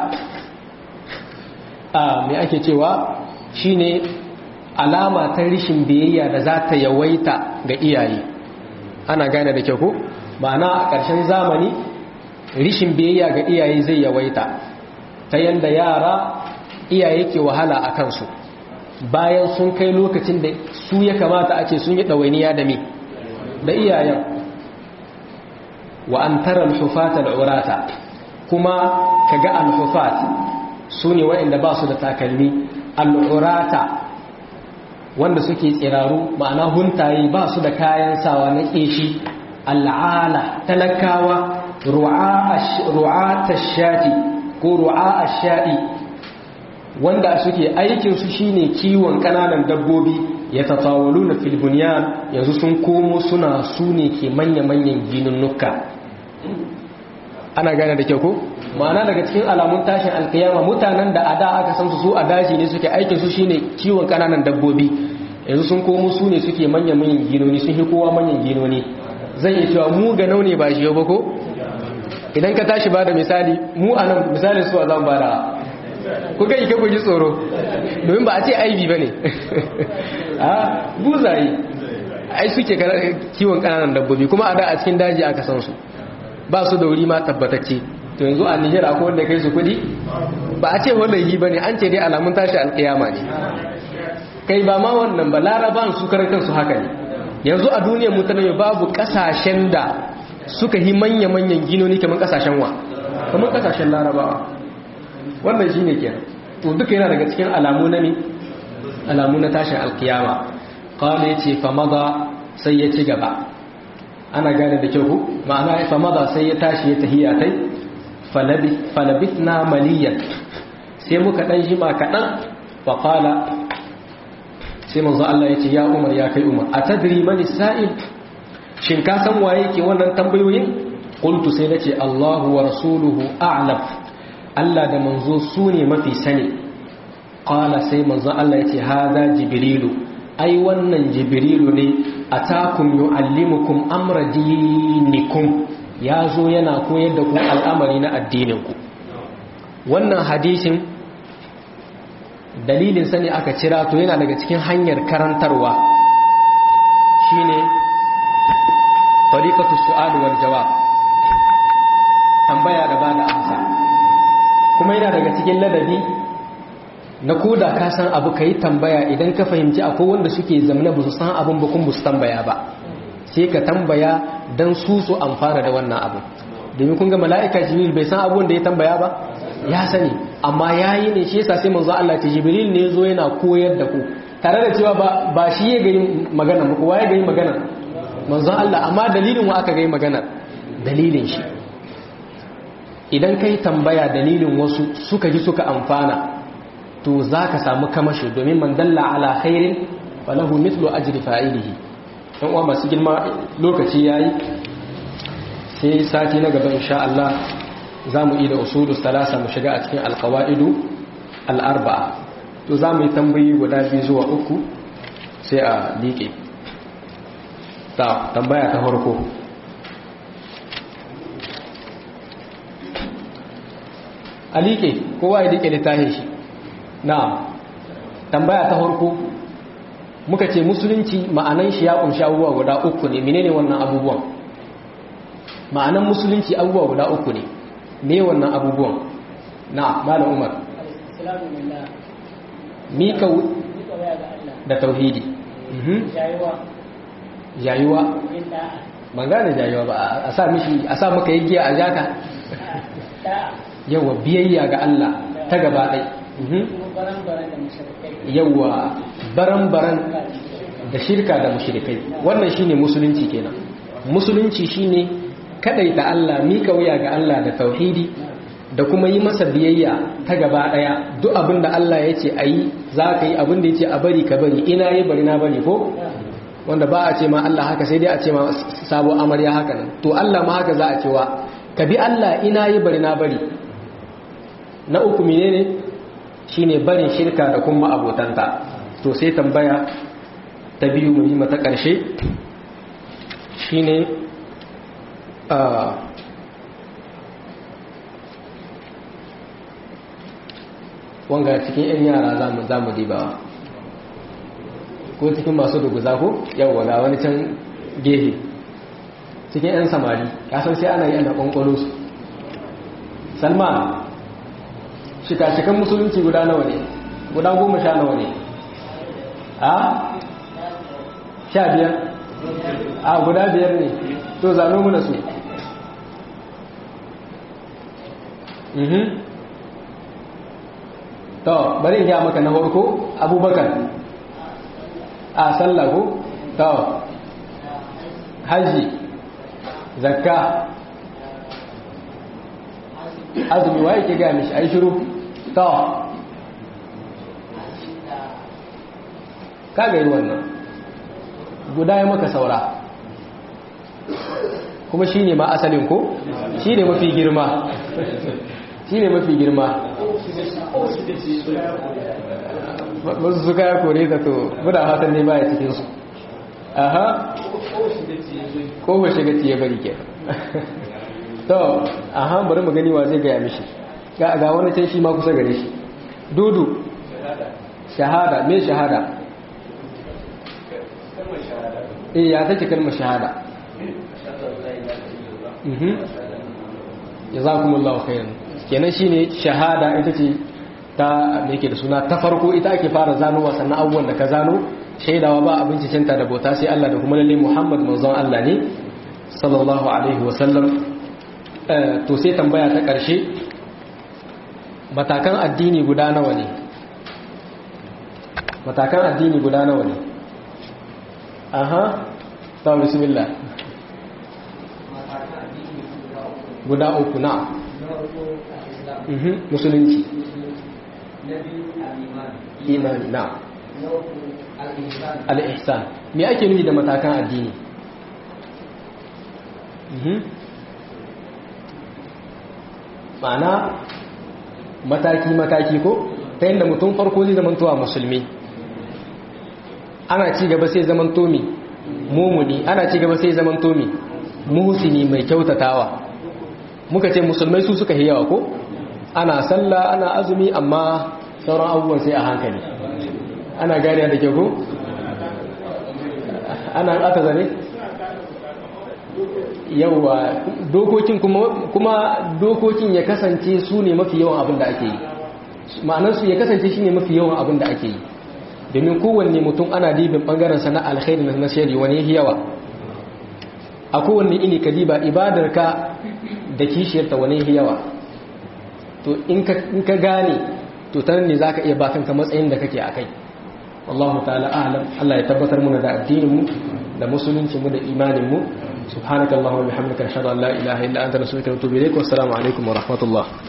Speaker 1: a me ake cewa shine alama ta rishin biyayya da za ta yawaita ga iyaye ana gane da kyau ko ma'ana a ƙarshen zamani rishin biyayya ga iyaye zai yawaita ta yanda yara iyaye ke wahala a kansu bayan sun kai lokacin da su ya kamata a ce sun yi ɗawainiya da me da iyayen wa an tara alhufata al'urata kuma kaga alhufat su ne waɗanda ba su da takalmi al'urata wanda suke tsiraru ma'ana huntaye ba su da kayan sawa na ƙeshi al'ala talakawa ru'ata shati ko ru'a sha'i wanda suke aikinsu shine kiwon ƙananan dabbobi ya tatawalu na filbuniyan yanzu sun komo suna su ne ke manya-manyan ginunnuka ana gane da kyau ko ma'ana daga cikin alamun tashin alkiyama mutanen da a da aka san su su a daji ne suke aikin su shine kiwon kananan dabbobi yanzu sun komo su ne suke manyan manyan ginoni sun fi kowa manyan ginoni zai iya cewa mu ga naune ba shi ba ko idan ka tashi ba da misali mu a nan misali su a zan ba da ku ga ike ku ji tsoro domin ba a ce aibi ba ne a buzaye ai suke kiwon kananan dabbobi kuma a da a cikin daji aka san su ba su da wuri ma tabbatacce to yanzu a Nijar akwai wanda kai su kudi ba a ce wanda yi bane an ce dai alamun tashi alkiyama ne kai ba ma wannan ba laraban su karan kansu haka ne yanzu a duniyar mutane babu kasashen da suka yi manya-manyan ginoni kamar kasashen wa kamar kasashen larabawa wannan shine kenan to duka yana daga cikin alamu na ne alamu na tashin alkiyama qala yace fa maza sai ya ci gaba ana gane da kyau ma'ana fa maza sai ya tashi ya tahiya tai falabitna maliyan sai muka dan jima kadan fa qala sai manzo Allah yace ya Umar ya kai Umar atadri man sa'il shin ka san waye ke wannan tambayoyin qultu sai nace Allahu wa rasuluhu a'lam Allah da manzo su ne mafi sani qala sai manzo Allah yace hadha jibrilu ai wannan jibrilu ne atakum yuallimukum amra dinikum yazo yana koyar da ku al'amari na addinin ku wannan hadisin dalilin sani aka cira to yana daga cikin hanyar karantarwa shine tariqatu su'al wal jawab tambaya da bada amsa kuma yana daga cikin ladabi na koda ka san abu kai tambaya idan ka fahimci akwai wanda suke zamana ba su san abin ba kun ba su tambaya ba sai ka tambaya dan su su amfana da wannan abu domin kun ga mala'ika jibril bai san abun da ya tambaya ba ya sani amma yayi ne shi yasa sai manzo Allah ta jibril ne yazo yana koyar da ku tare da cewa ba ba shi ya gani magana muku waye gani magana manzo Allah amma dalilin wa aka gani magana dalilin shi idan kai tambaya dalilin wasu suka ji suka amfana to zaka samu kamashi domin man dalla ala khairin falahu mithlu ajri fa'ilihi dan uwa masu girma lokaci yayi sai sati na gaba insha Allah za mu yi da usulu salasa mu shiga a cikin alkawa'idu al'arba'a to za mu yi tambayi guda biyu zuwa uku sai a liƙe ta tambaya ta harko a liƙe kowa ya liƙe littafin shi na tambaya ta harko muka ce musulunci ma'anan shi ya ƙunshi abubuwa guda uku ne menene wannan abubuwan ma'anan musulunci abubuwa guda uku ne me wannan abubuwan na malam umar mika da tauhidi jayuwa ban gane jayuwa ba a sa mishi a sa maka yi giya a jaka yawa biyayya ga Allah ta gaba ɗai yawa baran-baran da shirka da mushrikai wannan shine musulunci kenan musulunci shine kadaita Allah mika wuya ga Allah da tauhidi da kuma yi masa biyayya ta gaba daya duk abin da Allah ya ce a yi za ka yi abin da ya ce a bari ka bari ina yi bari na bari ko wanda ba a ce ma Allah haka sai dai a ce ma sabo amarya haka nan to Allah ma haka za a cewa ka bi Allah ina yi bari na bari na uku menene shine barin shirka da kuma abotanta to sai tambaya ta biyu muhimma ta ƙarshe shine wanga cikin 'yan yara za mu dibawa ko cikin masu duguza ko yawwa ga wani can gehe cikin 'yan samari kasan sai ana yi ana ƙwanƙwalo su salma shika-shikan musulunci guda nawa ne guda goma sha nawa ne a sha biyar a guda biyar ne to zano muna su to bari ya maka na farko abubakar a sallahu to haji zakka azumi wa yake gaya mishi ai shiru to kaga yi wannan guda ya maka saura kuma shi ne ma asalin ko shi ne mafi girma shi ne mafi girma wasu suka ya kore ta to guda hatan ne baya cikinsu aha ko ba shiga ciye bari ke to aha bari mu gani wa zai gaya mishi ga wani can shi ma kusa gare shi dudu shahada me shahada eh ya take kalmar shahada jazakumullahu khairan kenan shine shahada ita ce ta me yake da suna ta farko ita ake fara zanowa sannan abubuwan da ka zano shaidawa ba abinci cinta da bauta sai Allah da kuma lalle Muhammad manzon Allah ne sallallahu alaihi wa sallam to sai tambaya ta karshe matakan addini guda nawa ne matakan addini guda nawa ne aha ta bismillah guda uku na musulunci imani na al'ihsan me ake nufi da matakan addini ma'ana mataki-mataki ko ta yadda mutum farko zai zamantowa musulmi ana ci gaba sai zamanto mi mumuni ana ci gaba sai zamanto mi muhsini mai kyautatawa muka ce musulmai su suka yawa ko ana sallah ana azumi amma sauran abubuwan sai a hankali ana gane da ke ko ana aka zane yawa dokokin kuma dokokin ya kasance su ne mafi yawan abin da ake yi ma'anarsu ya kasance shi ne mafi yawan abin da ake yi domin kowanne mutum ana dibin bangaren sana alkhairi na shari wani yawa a kowanne ini ka diba ibadarka da kishiyarta wani yawa to in ka gane to ta ne za ka iya bakanka matsayin da kake a kai wallahu ta'ala alam Allah ya tabbatar muna da addininmu da musulunci mu da imaninmu subhanakallahumma wa bihamdika ashhadu an la ilaha illa anta nastaghfiruka wa atubu ilaik wa assalamu alaikum wa rahmatullah